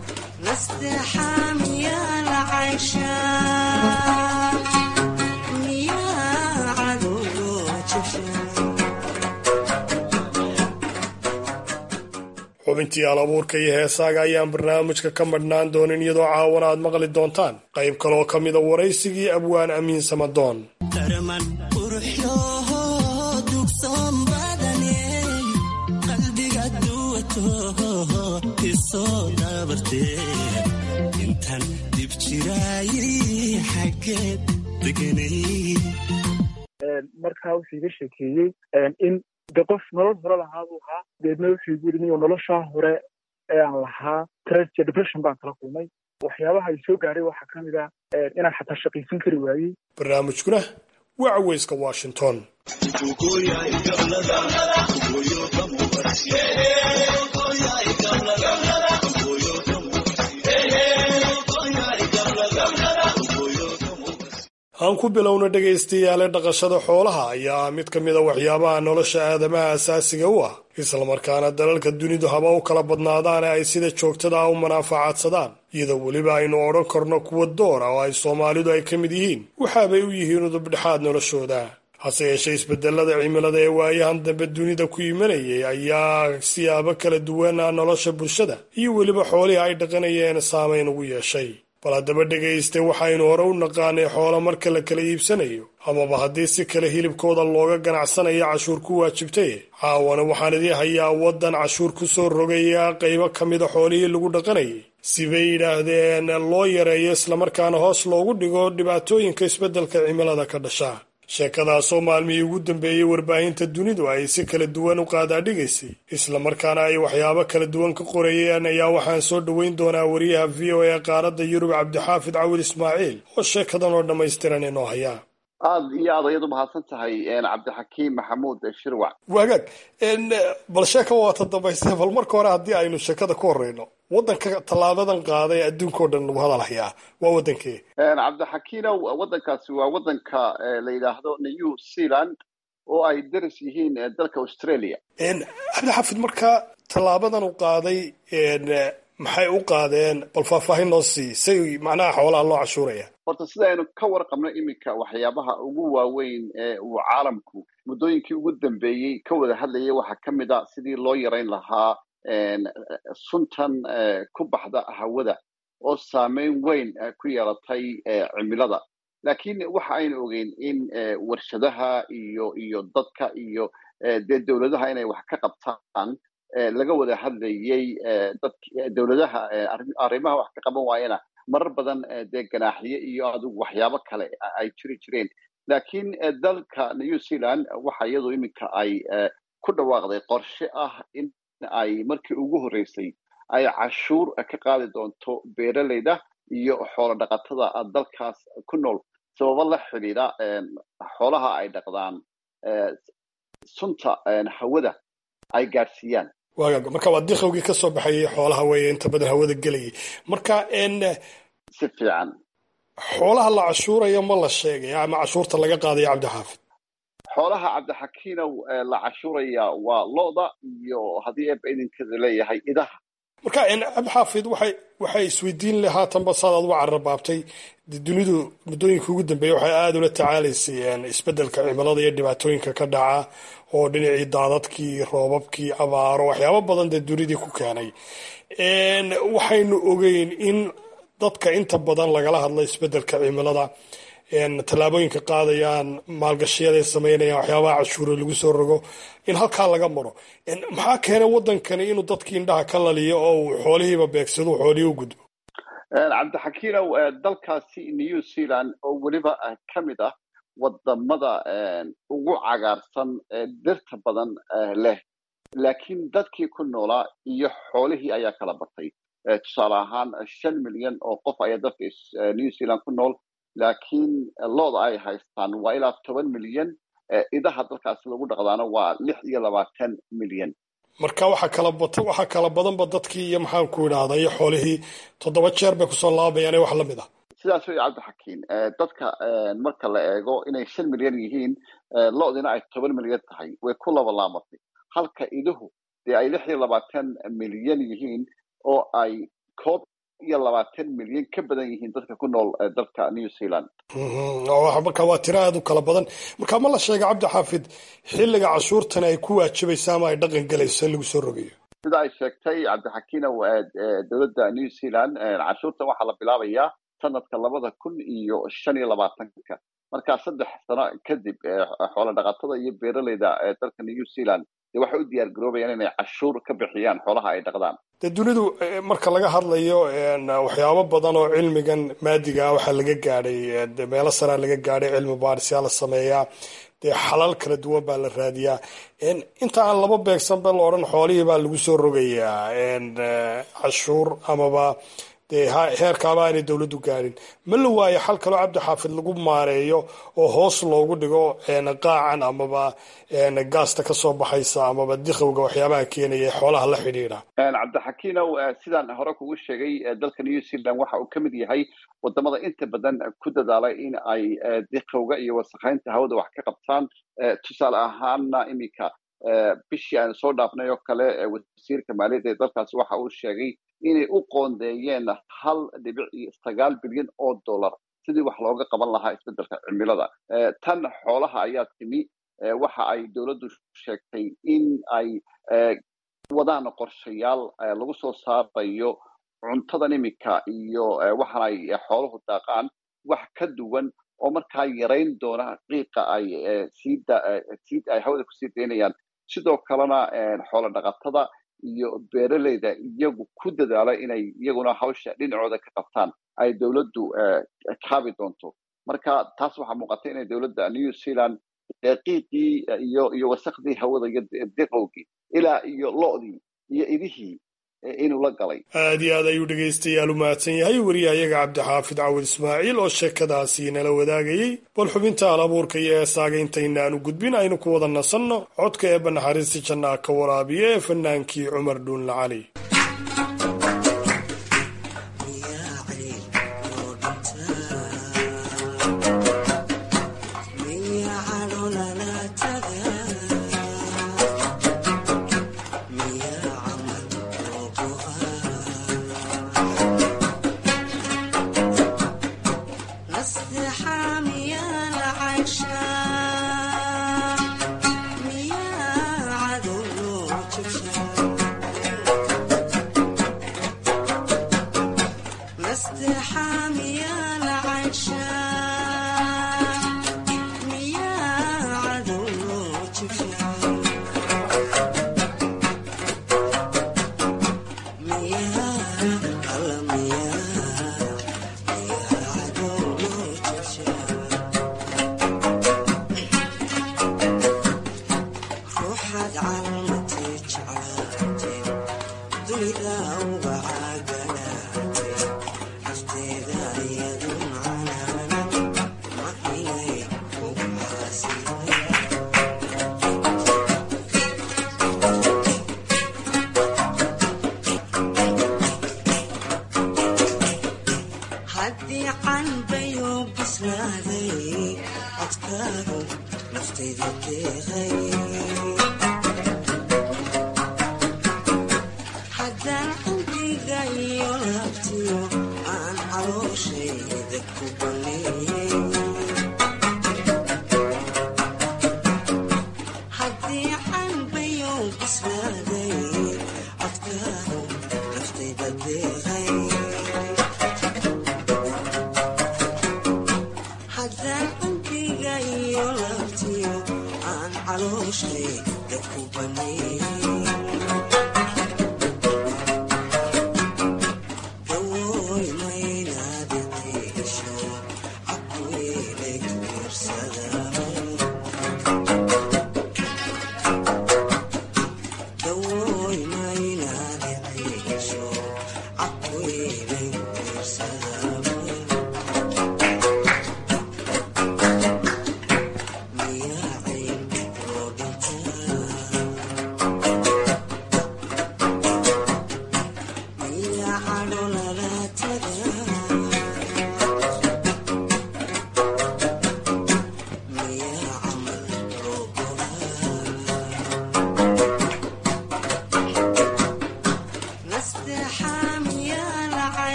xubintii al abuurka iyo heesaaga ayaan barnaamijka ka madhnaan doonin iyadoo caawana aad maqli doontaan qayb kaloo ka mida waraysigii abwaan amiin samadoon markaa wuxuu iga sheekeeyey in de qof nolol hore lahaa buu ahaa deedna wuxuu igu yidhi niyo noloshaa hore ee aan lahaa stress iyo depression baan kala kulmay waxyaabaha ay soo gaadhay waxaa ka mid ah inaan xataa shaqaysan kari waayey barnaamijkuna waa caweyska washington aan ku bilowna dhegaystayaale dhaqashada xoolaha ayaa mid ka mid a waxyaabaha nolosha aadamaha asaasiga u ah islamarkaana dalalka dunidu haba u kala badnaadaane ay sida joogtada ah u manaafacaadsadaan iyadoo weliba aynu odhan karno kuwa doora oo ay soomaalidu ay ka mid yihiin waxaabay u yihiin udubdhexaad noloshooda hase yeeshee isbedelada cimilada ee waayahan dambe dunida ku imanayay ayaa siyaabo kala duwana nolosha bulshada iyo weliba xoolihii ay dhaqanayeen saamayn ugu yeeshay bal haddaba dhegayste waxaynu hore u naqaanay xoolo marka la kala iibsanayo amaba haddii si kale hilibkooda looga ganacsanayo cashuur ku waajibtay caawana waxaan idii hayaa waddan cashuur ku soo rogaya qaybo ka mida xoolihii lagu dhaqanayay sibay yidhaahdeen loo yareeyo islamarkaana hoos loogu dhigo dhibaatooyinka isbeddelka cimilada ka dhasha sheekadaasoo maalmihii ugu dambeeyey warbaahinta dunidu ay si kala duwan u qaadaadhigaysay islamarkaana ay waxyaabo kala duwan ka qorayeen ayaa waxaan soo dhoweyn doonaa wariyaha v o a qaaradda yurub cabdixaafid cawil ismaaciil oo sheekadan oo dhammaystiran inoo hayaa aad iyo aad ayad u mahadsan tahay cabdixakiim maxamuud shirwac wagaag bal sheeka waata dambayste bal marka hore haddii aynu sheekada ku horeyno waddanka tallaabadan qaaday adduunkao dhan lagu hadalhayaa waa waddankee cabdixakiinow waddankaasi waa waddanka la yidhaahdo new zealand oo ay daris yihiin dalka australia cabdixaafid marka tallaabadan u qaaday maxay u qaadeen bal faahfaahin noo sii say macnaha xoolaha loo cashuuraya horta sida aynu ka warqabno iminka waxyaabaha ugu waaweyn ee uu caalamku muddooyinkii ugu dambeeyey ka wada hadlayay waxaa ka mid a sidii loo yarayn lahaa suntan ku baxda hawada oo saameyn weyn ku yeelatay cimilada laakiin waxa aynu ogeyn in warshadaha iyo iyo dadka iyo dee dowladaha inay wax ka qabtaan laga wada hadlayey dowladaha arrimaha wax ka qaban waayana marar badan dee ganaaxiye iyo adigu waxyaabo kale ay jiri jireen laakiin dalka new zealand waxa iyadu iminka ay ku dhawaaqday qorshe ah in ay markii ugu horreysay ay cashuur ka qaadi doonto beeraleyda iyo xoolo dhaqatada dalkaas ku nool sababo la xidhiidha xoolaha ay dhaqdaan sunta hawada ay gaadhsiiyaan waagaag marka waa diqowgii ka soo baxayay xoolaha weeye inta badan hawada gelayay marka si fiican xoolaha la cashuurayo ma la sheegay ama cashuurta laga qaadayo cabdixaafid xoolaha cabdixakiinow la cashuuraya waa lo-da iyo haddii eeba idinkeeda leeyahay idaha marka cabdixaafid waxay waxay isweydiin le haatanba saad aad uga cararbaabtay dunidu muddooyinka ugu dambeeya waxay aada ula tacaalaysay isbeddelka cimilada iyo dhibaatooyinka ka dhaca oo dhinacii daadadkii roobabkii abaaro waxyaabo badan dee dunidii ku keenay waxaynu ogeyn in dadka inta badan lagala hadlo isbeddelka cimilada tallaabooyinka qaadayaan maalgashiyaday samaynayaan waxyaabaha cashuure lagu soo rogo in halkaa laga maro maxaa keenay waddankani inuu dadkii indhaha ka laliyo oo uu xoolihiiba beegsado xoolihii u gudbo cabdixakiinow dalkaasi new zealand oo weliba ka mid ah wadamada ugu cagaarsan ee dirta badan leh laakiin dadkii ku noolaa iyo xoolihii ayaa kala batay tusaale ahaan shan milyan oo qof ayaa dadka new zealand ku nool laakiin looda ay haystaan waa ilaa toban milyan idaha dalkaasi lagu dhaqdaana waa lix iyo labaatan milyan marka waxaa kala bata waxaa kala badanba dadkii iyo maxaan ku idhaahda iyo xoolihii toddoba jeer bay kusoo laabayaan wax lamid ah sidaas wey cabdixakiin dadka marka la eego inay shan milyan yihiin lo-dina ay toban milyan tahay way ku laba laamatay halka iduhu dee ay lix iyo labaatan milyan yihiin oo ay koob iyo labaatan milyan ka badan yihiin dadka ku nool dalka new zealand marka waa tiro aada u kala badan marka ma la sheega cabdixaafid xilliga cashuurtani ay ku waajibaysa ama ay dhaqan gelayso in lagu soo rogayo sida ay sheegtay cabdixakiina dowladda new zealand cashuurtan waxaa la bilaabayaa sanadka labada kun iyo shan iyo labaatanka markaa saddex sano kadib xoolo dhaqatada iyo beeraleyda dalka new zealand dee waxay u diyaar garoobayaan inay cashuur ka bixiyaan xoolaha ay dhaqdaan dee dunidu marka laga hadlayo waxyaabo badan oo cilmigan maadiga ah waxaa laga gaadhay meelo saraa laga gaadhay cilmi baarisyaa la sameeyaa dee xalal kala duwan baa la raadiyaa inta aan laba beegsanba la odhan xoolihii baa lagu soo rogayaa cashuur amaba dee heerkaaba aanay dowladdu gaadhin ma la waayo xal kaloo cabdixaafid lagu maareeyo oo hoos loogu dhigo qaacan amaba gaasta kasoo baxaysa amaba dikhowga waxyaabaha keenaya ee xoolaha la xidhiidha cabdixakiinow sidaan hore kugu sheegay dalka new zealand waxa uu ka mid yahay wadamada inta badan ku dadaalay in ay dikhowga iyo wasakheynta hawada wax ka qabtaan tusaale ahaana iminka bishii aan soo dhaafnay oo kale wasiirka maaliyadda ee dalkaasi waxa uu sheegay inay u qoondeeyeen hal dhibic iyo sagaal bilyan oo dollar sidii wax looga qaban lahaa isbeddelka cimilada tan xoolaha ayaa timi waxa ay dowladdu sheegtay in ay wadaan qorshayaal lagu soo saarayo cuntadan iminka iyo waxaan ay xooluhu daaqaan wax ka duwan oo markaa yarayn doona qiiqa ay sii ay hawada kusii daynayaan sidoo kalena xoolo dhaqatada iyo beeraleyda iyagu ku dadaala inay iyaguna hawsha dhinacooda ka qabtaan ay dowladdu kaabi doonto marka taas waxaa muuqata inay dowladda new zealand qiiqii iyo iyo wasakhdii hawada iyo diqowgii ilaa iyo lo-dii iyo idihii inuu la galay aad iyo aad ayuu dhegaystayaal u mahadsan yahay wariyahayaga cabdixaafid cawid ismaaciil oo sheekadaasi nala wadaagayey bal xubinta al abuurka iyo eesaaga intaynaanu gudbin aynu ku wada nasanno codka eebba naxariista jannaa ka waraabiya ee fanaankii cumar dhuunla cali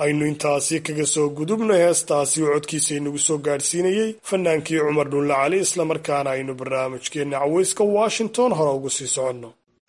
aynu intaasi kaga soo gudubno heestaasi oo codkiisa inagu soo gaadhsiinayey fanaankii cumar dhulle cali islamarkaana aynu barnaamijkeenna caweyska washington hore ugu sii soconno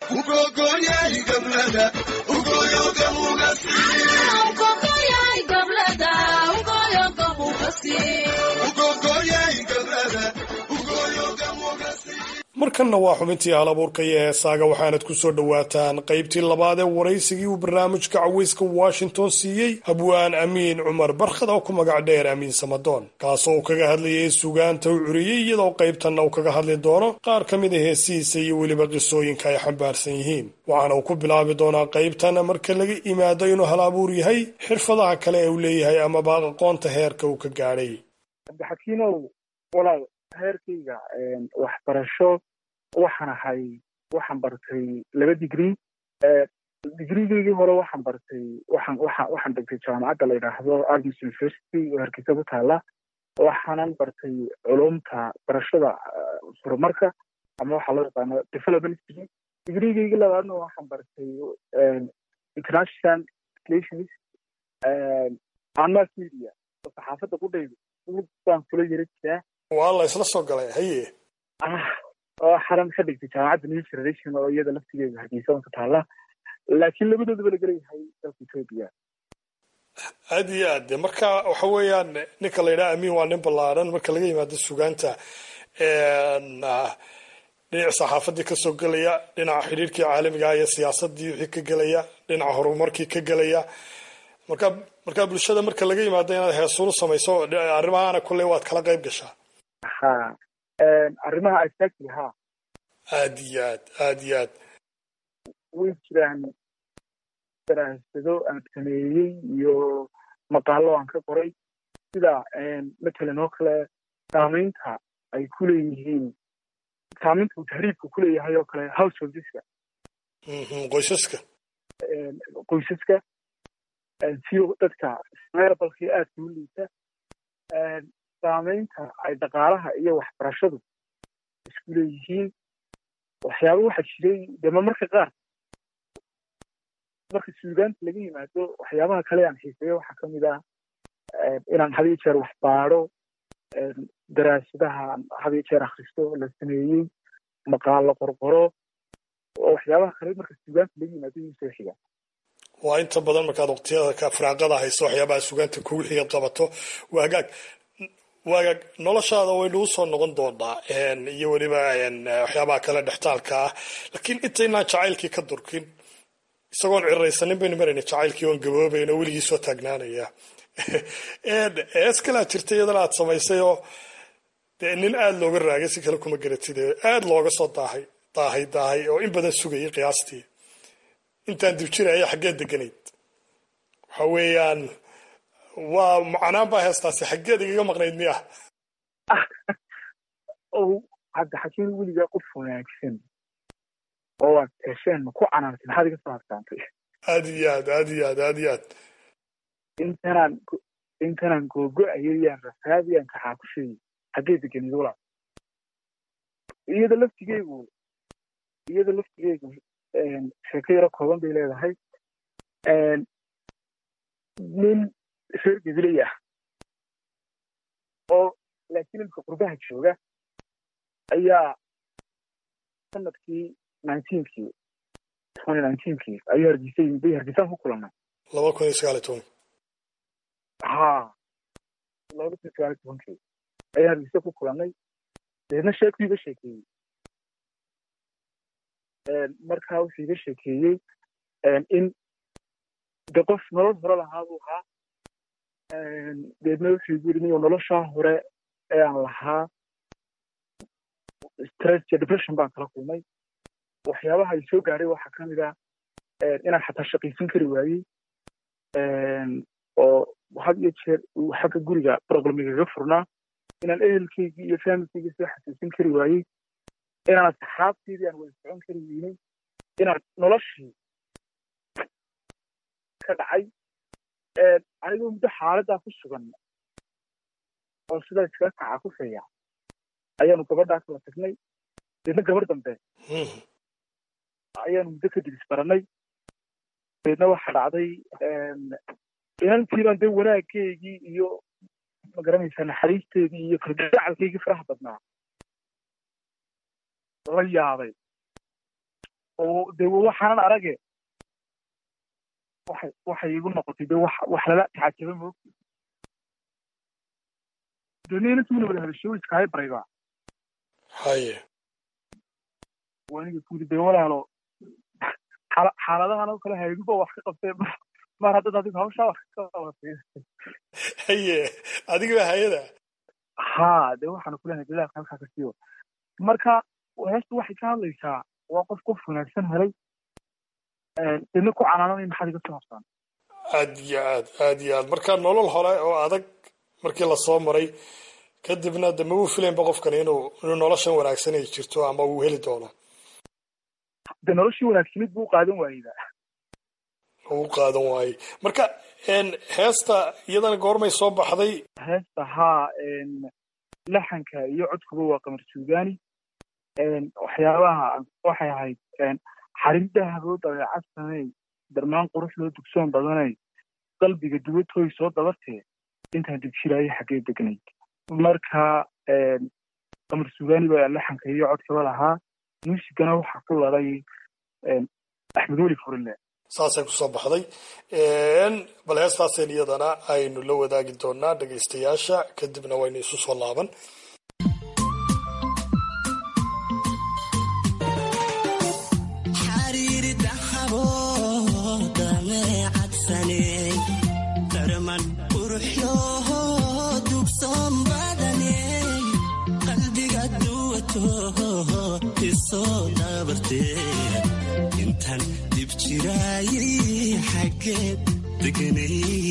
markanna waa xubintii halabuurka iyo heesaaga waxaanad ku soo dhowaataan qaybtii labaad ee waraysigii uu barnaamijka caweyska washington siiyey habwaan amiin cumar barkhad oo ku magac dheer amiin samadoon kaasoo uu kaga hadlayay sugaanta u curiyey iyadoo qaybtanna uu kaga hadli doono qaar ka mid a heesihiisa iyo weliba qisooyinka ay xambaarsan yihiin waxaana uu ku bilaabi doonaa qaybtan marka laga imaado inuu hal abuur yahay xirfadaha kale ee uu leeyahay amaba aqoonta heerka uu ka gaadhay heerkayga waxbarasho waxaan ahay waxaan bartay laba digrii digrigaygii hore waxaan bartay waxaan waxaan waxaan dhigtay jaamacadda la yidhaahdo agnes university oo hargeysa ku taala waxaanan bartay culumta barashada horumarka ama waxaa loo yaqaano development degree digrigaygii labaadna waxaan bartay international relations and mass media oo saxaafadda ku dhaydo baan kula yara jiraa waa la isla soo galay haye oo xaran ka dhigtay jaamacadda new generation oo iyada laftigeeda hargeysa ka taala laakiin labadoodaba la gelayahay dalka etoobiya aad iyo aad de marka waxa weeyaan ninka la yidhaha amiin waa nin ballaaran marka laga yimaado sugaanta dhinaca saxaafadii kasoo gelaya dhinaca xidhiirkii caalamiga iyo siyaasadii wixii ka gelaya dhinaca horumarkii ka gelaya marka marka bulshada marka laga yimaado inaad heesuulu samayso arrimahaana kolley waad kala qayb gashaa ha arrimaha exactly ha aad iyo aad aad iyo aad way jiraan daraasado aan sameeyey iyo maqaalo aan ka qoray sida matalan oo kale saamaynta ay ku leeyihiin saamaynta uu tahriibka ku leeyahay oo kale householdeska qoysaska qoysaska si dadka meerabalkii aadka u liita saamaynta ay dhaqaalaha iyo waxbarashadu isku leeyihiin waxyaaba waxaa jiray dema marka qaar marka suugaanta laga yimaado waxyaabaha kale aan xiiseeyo waxaa ka mid ah inaan hadiyo jeer wax baadho daraasadaha hadiyo jeer akhristo la sameeyey maqaalo qorqoro oo waxyaabaha kale marka suugaanta laga yimaado iyuu soo xiga waa inta badan markaad waqtiyada firaaqada hayso waxyaabaha sugaanta kugu xigaad qabato waagaag waagaag noloshaada waynu usoo noqon doonaa iyo weliba waxyaabaha kale dhextaalka ah laakiin intaynaan jacaylkii ka durkin isagoon ciraysanin baynu marayna jacaylkii oon gaboobayn oo weligii soo taagnaanaya ees kalaa jirta iyadana aad samaysay oo dee nin aada looga raagay si kale kuma garatid aada looga soo daahay daahay daahay oo in badan sugayay qiyaastii intaan dibjiraya xaggeed deganayd waxa weeyaan waa macnaan baa heestaasi xaggeed igaga maqnayd miya hadda xakiin weligaa qof wanaagsan oo waad hesheen ma ku canaantay maxaad iga soo harsaantay aad iyo aad aad iyo aad aad iyo aad intanaan intanaan googo-ayayaan rafaadiyaan kaxaa ku sheegay xaggee deganayd walaa iyada laftigeygu iyada laftigeygu sheeko yaro kooban bay leedahay nin reer gabiley ah oo laakiin imka qurbaha jooga ayaa sanadkii nineteenkii twenty nineteenkii ayuu hargeysa yimid bay hargeysaan ku kulannay laba kun iyo sagaal iyo toban ha laba kun iyo sagaal iyo tobankii ayaan hargeysa ku kulannay deedna sheekuu iga sheekeeyey markaa wuxuu iga sheekeeyey in de qof nolol hore lahaa buu ahaa deedna wuxuu igu yidhi niyo noloshaa hore ee aan lahaa stress iyo depression baan kala kulmay waxyaabaha ay soo gaadhay waxaa ka mid ah inaan xataa shaqaysan kari waayey oo had iyo jeer uu xagga guriga problemigaga furnaa inaan ehelkaygii iyo familkaygii soo xasuusin kari waayey inaan asxaabteydii aan wada socon kari weynay inaan noloshii ka dhacay anigoo muddo xaaladdaa ku sugan oo sidaa iskaga kaca ku feeya ayaanu gabadhaa kala tagnay deedna gabar dambe ayaanu muddo kadib isbaranay deedna waxaa dhacday inantiibaan dee wanaaggeygii iyo magaranaysaa naxariisteedii iyo kalgacalkaygii faraha badnaa la yaabay oo dee waxaanan arage waxay waxay igu noqotay dee wax wax lala tacajaba moog dee nin inantiina wada hadasho iskahay barayba haye waniga kuudi dee walaalo xaala- xaaladahan oo kale hayduba wax ka qabtee mar- mar haddaad adigu hawshaa wax ka qabatay haye adiga hay-ada ha dee waxaanu kulenahay dadaalka halkaa ka siiyo marka heestu waxay ka hadlaysaa waa qof qof wanaagsan helay dina ku canaananay maxaad iga soo habtaan aad iyo aad aad iyo aad marka nolol hore oo adag markii lasoo maray kadibna de ma uu filaynba qofkani inuu inuu noloshan wanaagsan ay jirto ama uu heli doono dee noloshii wanaagsanid buu qaadan waayeyba uu qaadan waayey marka een, heesta iyadana goormay soo baxday heesta haa laxanka iyo codkuba waa qamar suugaani waxyaabaha waxay ahayd xarin dahaboo dabeecad samey darmaan qurux loo dugsoon badanay qalbiga dubatooy soo dabartee intaan degshiraayo xaggee degnayd marka qamar suugaani baa laxanka iyo codkaba lahaa muusigana waxaa ku laday axmed weli furile saasay kusoo baxday Een, bal heestaaseen iyadana aynu la wadaagi doonaa dhegaystayaasha kadibna waynu isu soo laaban xariiri dahabo dameecadsane darman quruxyoho dugsoon badane qalbiga duwato isoo dabarte intan dib jiraayi xaggeed deganay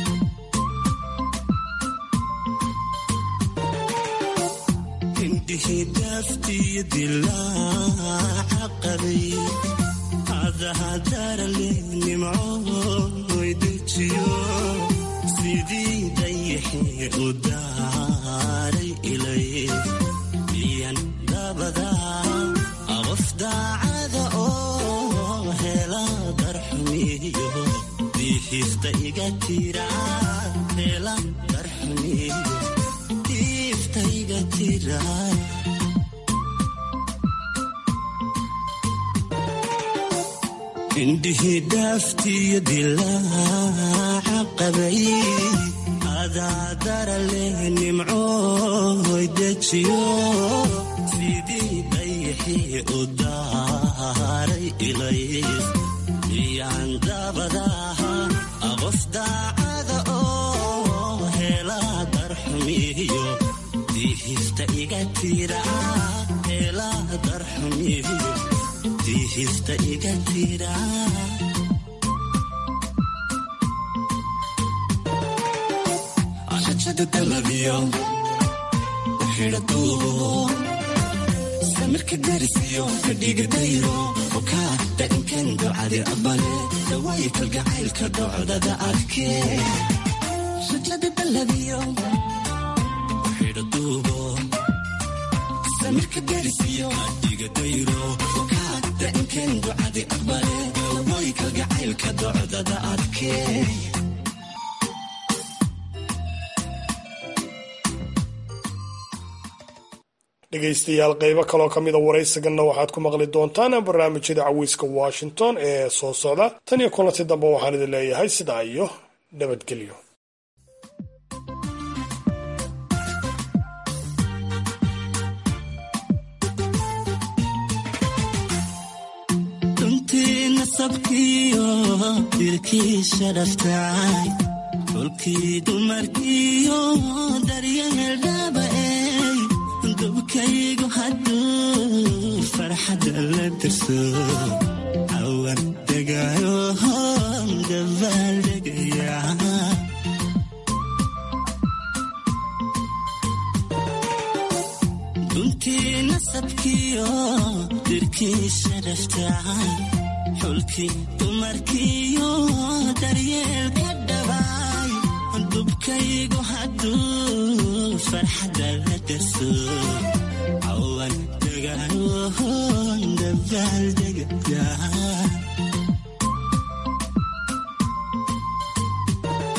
indhihii daaftiyo dilaaca qabay hadahadarale nimcooy dejiyo sidii dayaxii u daaray ilay iyan dabada qof daacada oo hela darxumiyo diihista iga tira hela darxumiyo diifta iga tira indhihii dhaaftiyo dilaaca qabay adaadara leh nimcooy dejiyo sidii dayaxii u daaray ilay iyaan dabadaha qof daacada oo hela darxumiyo diihista iga tira hela darxumiyo diihista iga tira rajada dalabiyo xidha duubo samirka darisiyo fadhiga dayro okaa dainkan ducadi abale dawaayi kalgacaylka dhocdada arkee rajada dalabiyo xidha duubo samirka darisiyo fadhiga dayro okaa dainkan ducadi abale dawaayi kalgacaylka dhocdada arkee dhegaystayaal qaybo kaloo ka mida waraysiganna waxaad ku maqli doontaan barnaamijyada caweyska washington ee soo socda tan iyo kulanti dambe waxaan idin leeyahay sidaa iyo nabadgelyo runtii nasabkiyo dilkii sharaftacay xulkii dumarkiyo daryahel dhaaba'ey dubkaygu hadduu farxadda la dirso cawan degayo dabaaldegaya runtii nasabkiyo dirkii sharaftacay xulkii dumarkiyo daryeelka dhabaay dubkaygu hadduu farxadda la darso cawan degayohon dabaaldegaya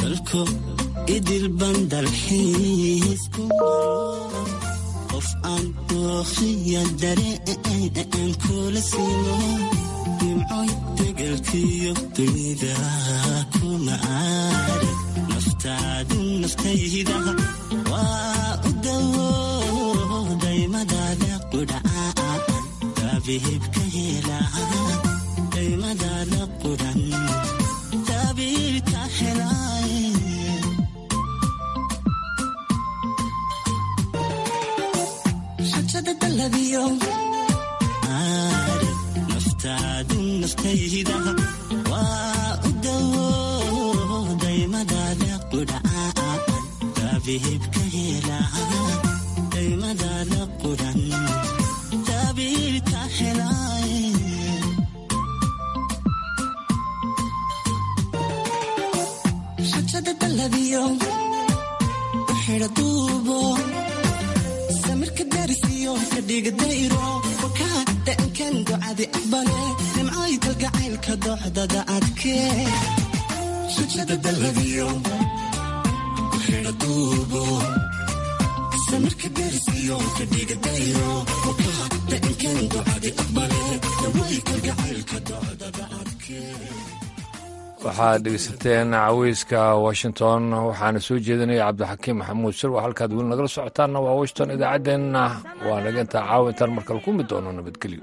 dalko idil bandalxiis ku maro qof aan dooqiya dareen kula simo nimcoy degelkiyo dunida kuma aarag naftaadu naftayda waa u dawo daymadaada qudhaca daabihibka hela daymadaada qudhan daabihibka helaaye xajada dalabiyo aare naftaadu naftayda waa u dawo daymadaada qudhaca daabihibka hela daymadaada qudhan daabihibka helaaye xajada dalabiyo xidha duubo samirka darisiyo kadhiga dayro wakaa dhankan ducadi aqbale nimcooy kalgacaylka dooxdada adkee xajada dalabiyo xidha duubo samirka darisiyo kadhiga dayro wakaa dhankan ducadi aqbale nimcooy kalgacaylka dooxdada adkee waxaad dhegeysateen caweyska washington waxaana soo jeedinaya cabdixakiim maxamuud sirwa halkaad weli nagala socotaanna waa washington idaacaddeenna waa naga intaa caawintaan markale ku mid doono nabadgelyo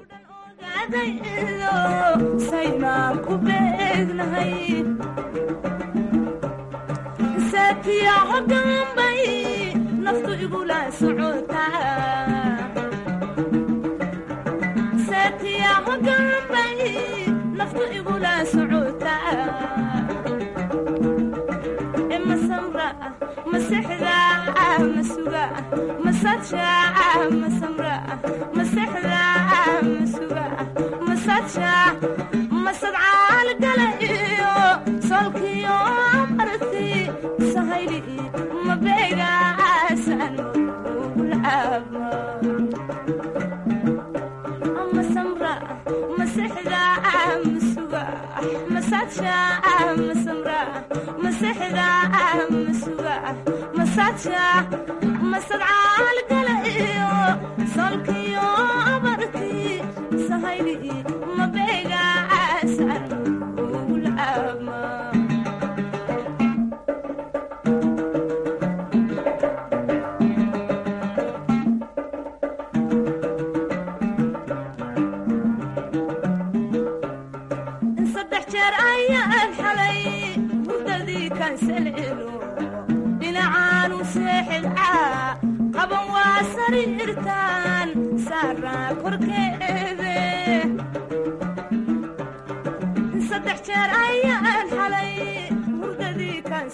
saynaan ku beegnahay saatiya hogaanbay naftu igula socotaa saatiya hogaanbay naftu igula socotaa masamra masexda masuga masaja masamra masexda masuga masaja masadcaal gala iyo solkiyo marti sahayli mabeegaasan ugulcaaba masamra masexda masuga masaja masamra masexda masuga masaja masadcaal gala iyo solkiyo abarti sahayli mabeegaasan ugulcaaba saddex jeer ayaan xalay hurdadii kansalelo dhinacaanu seexilcaa qaban waa sariirtaan saaraa korkeede saddex jeer ayaa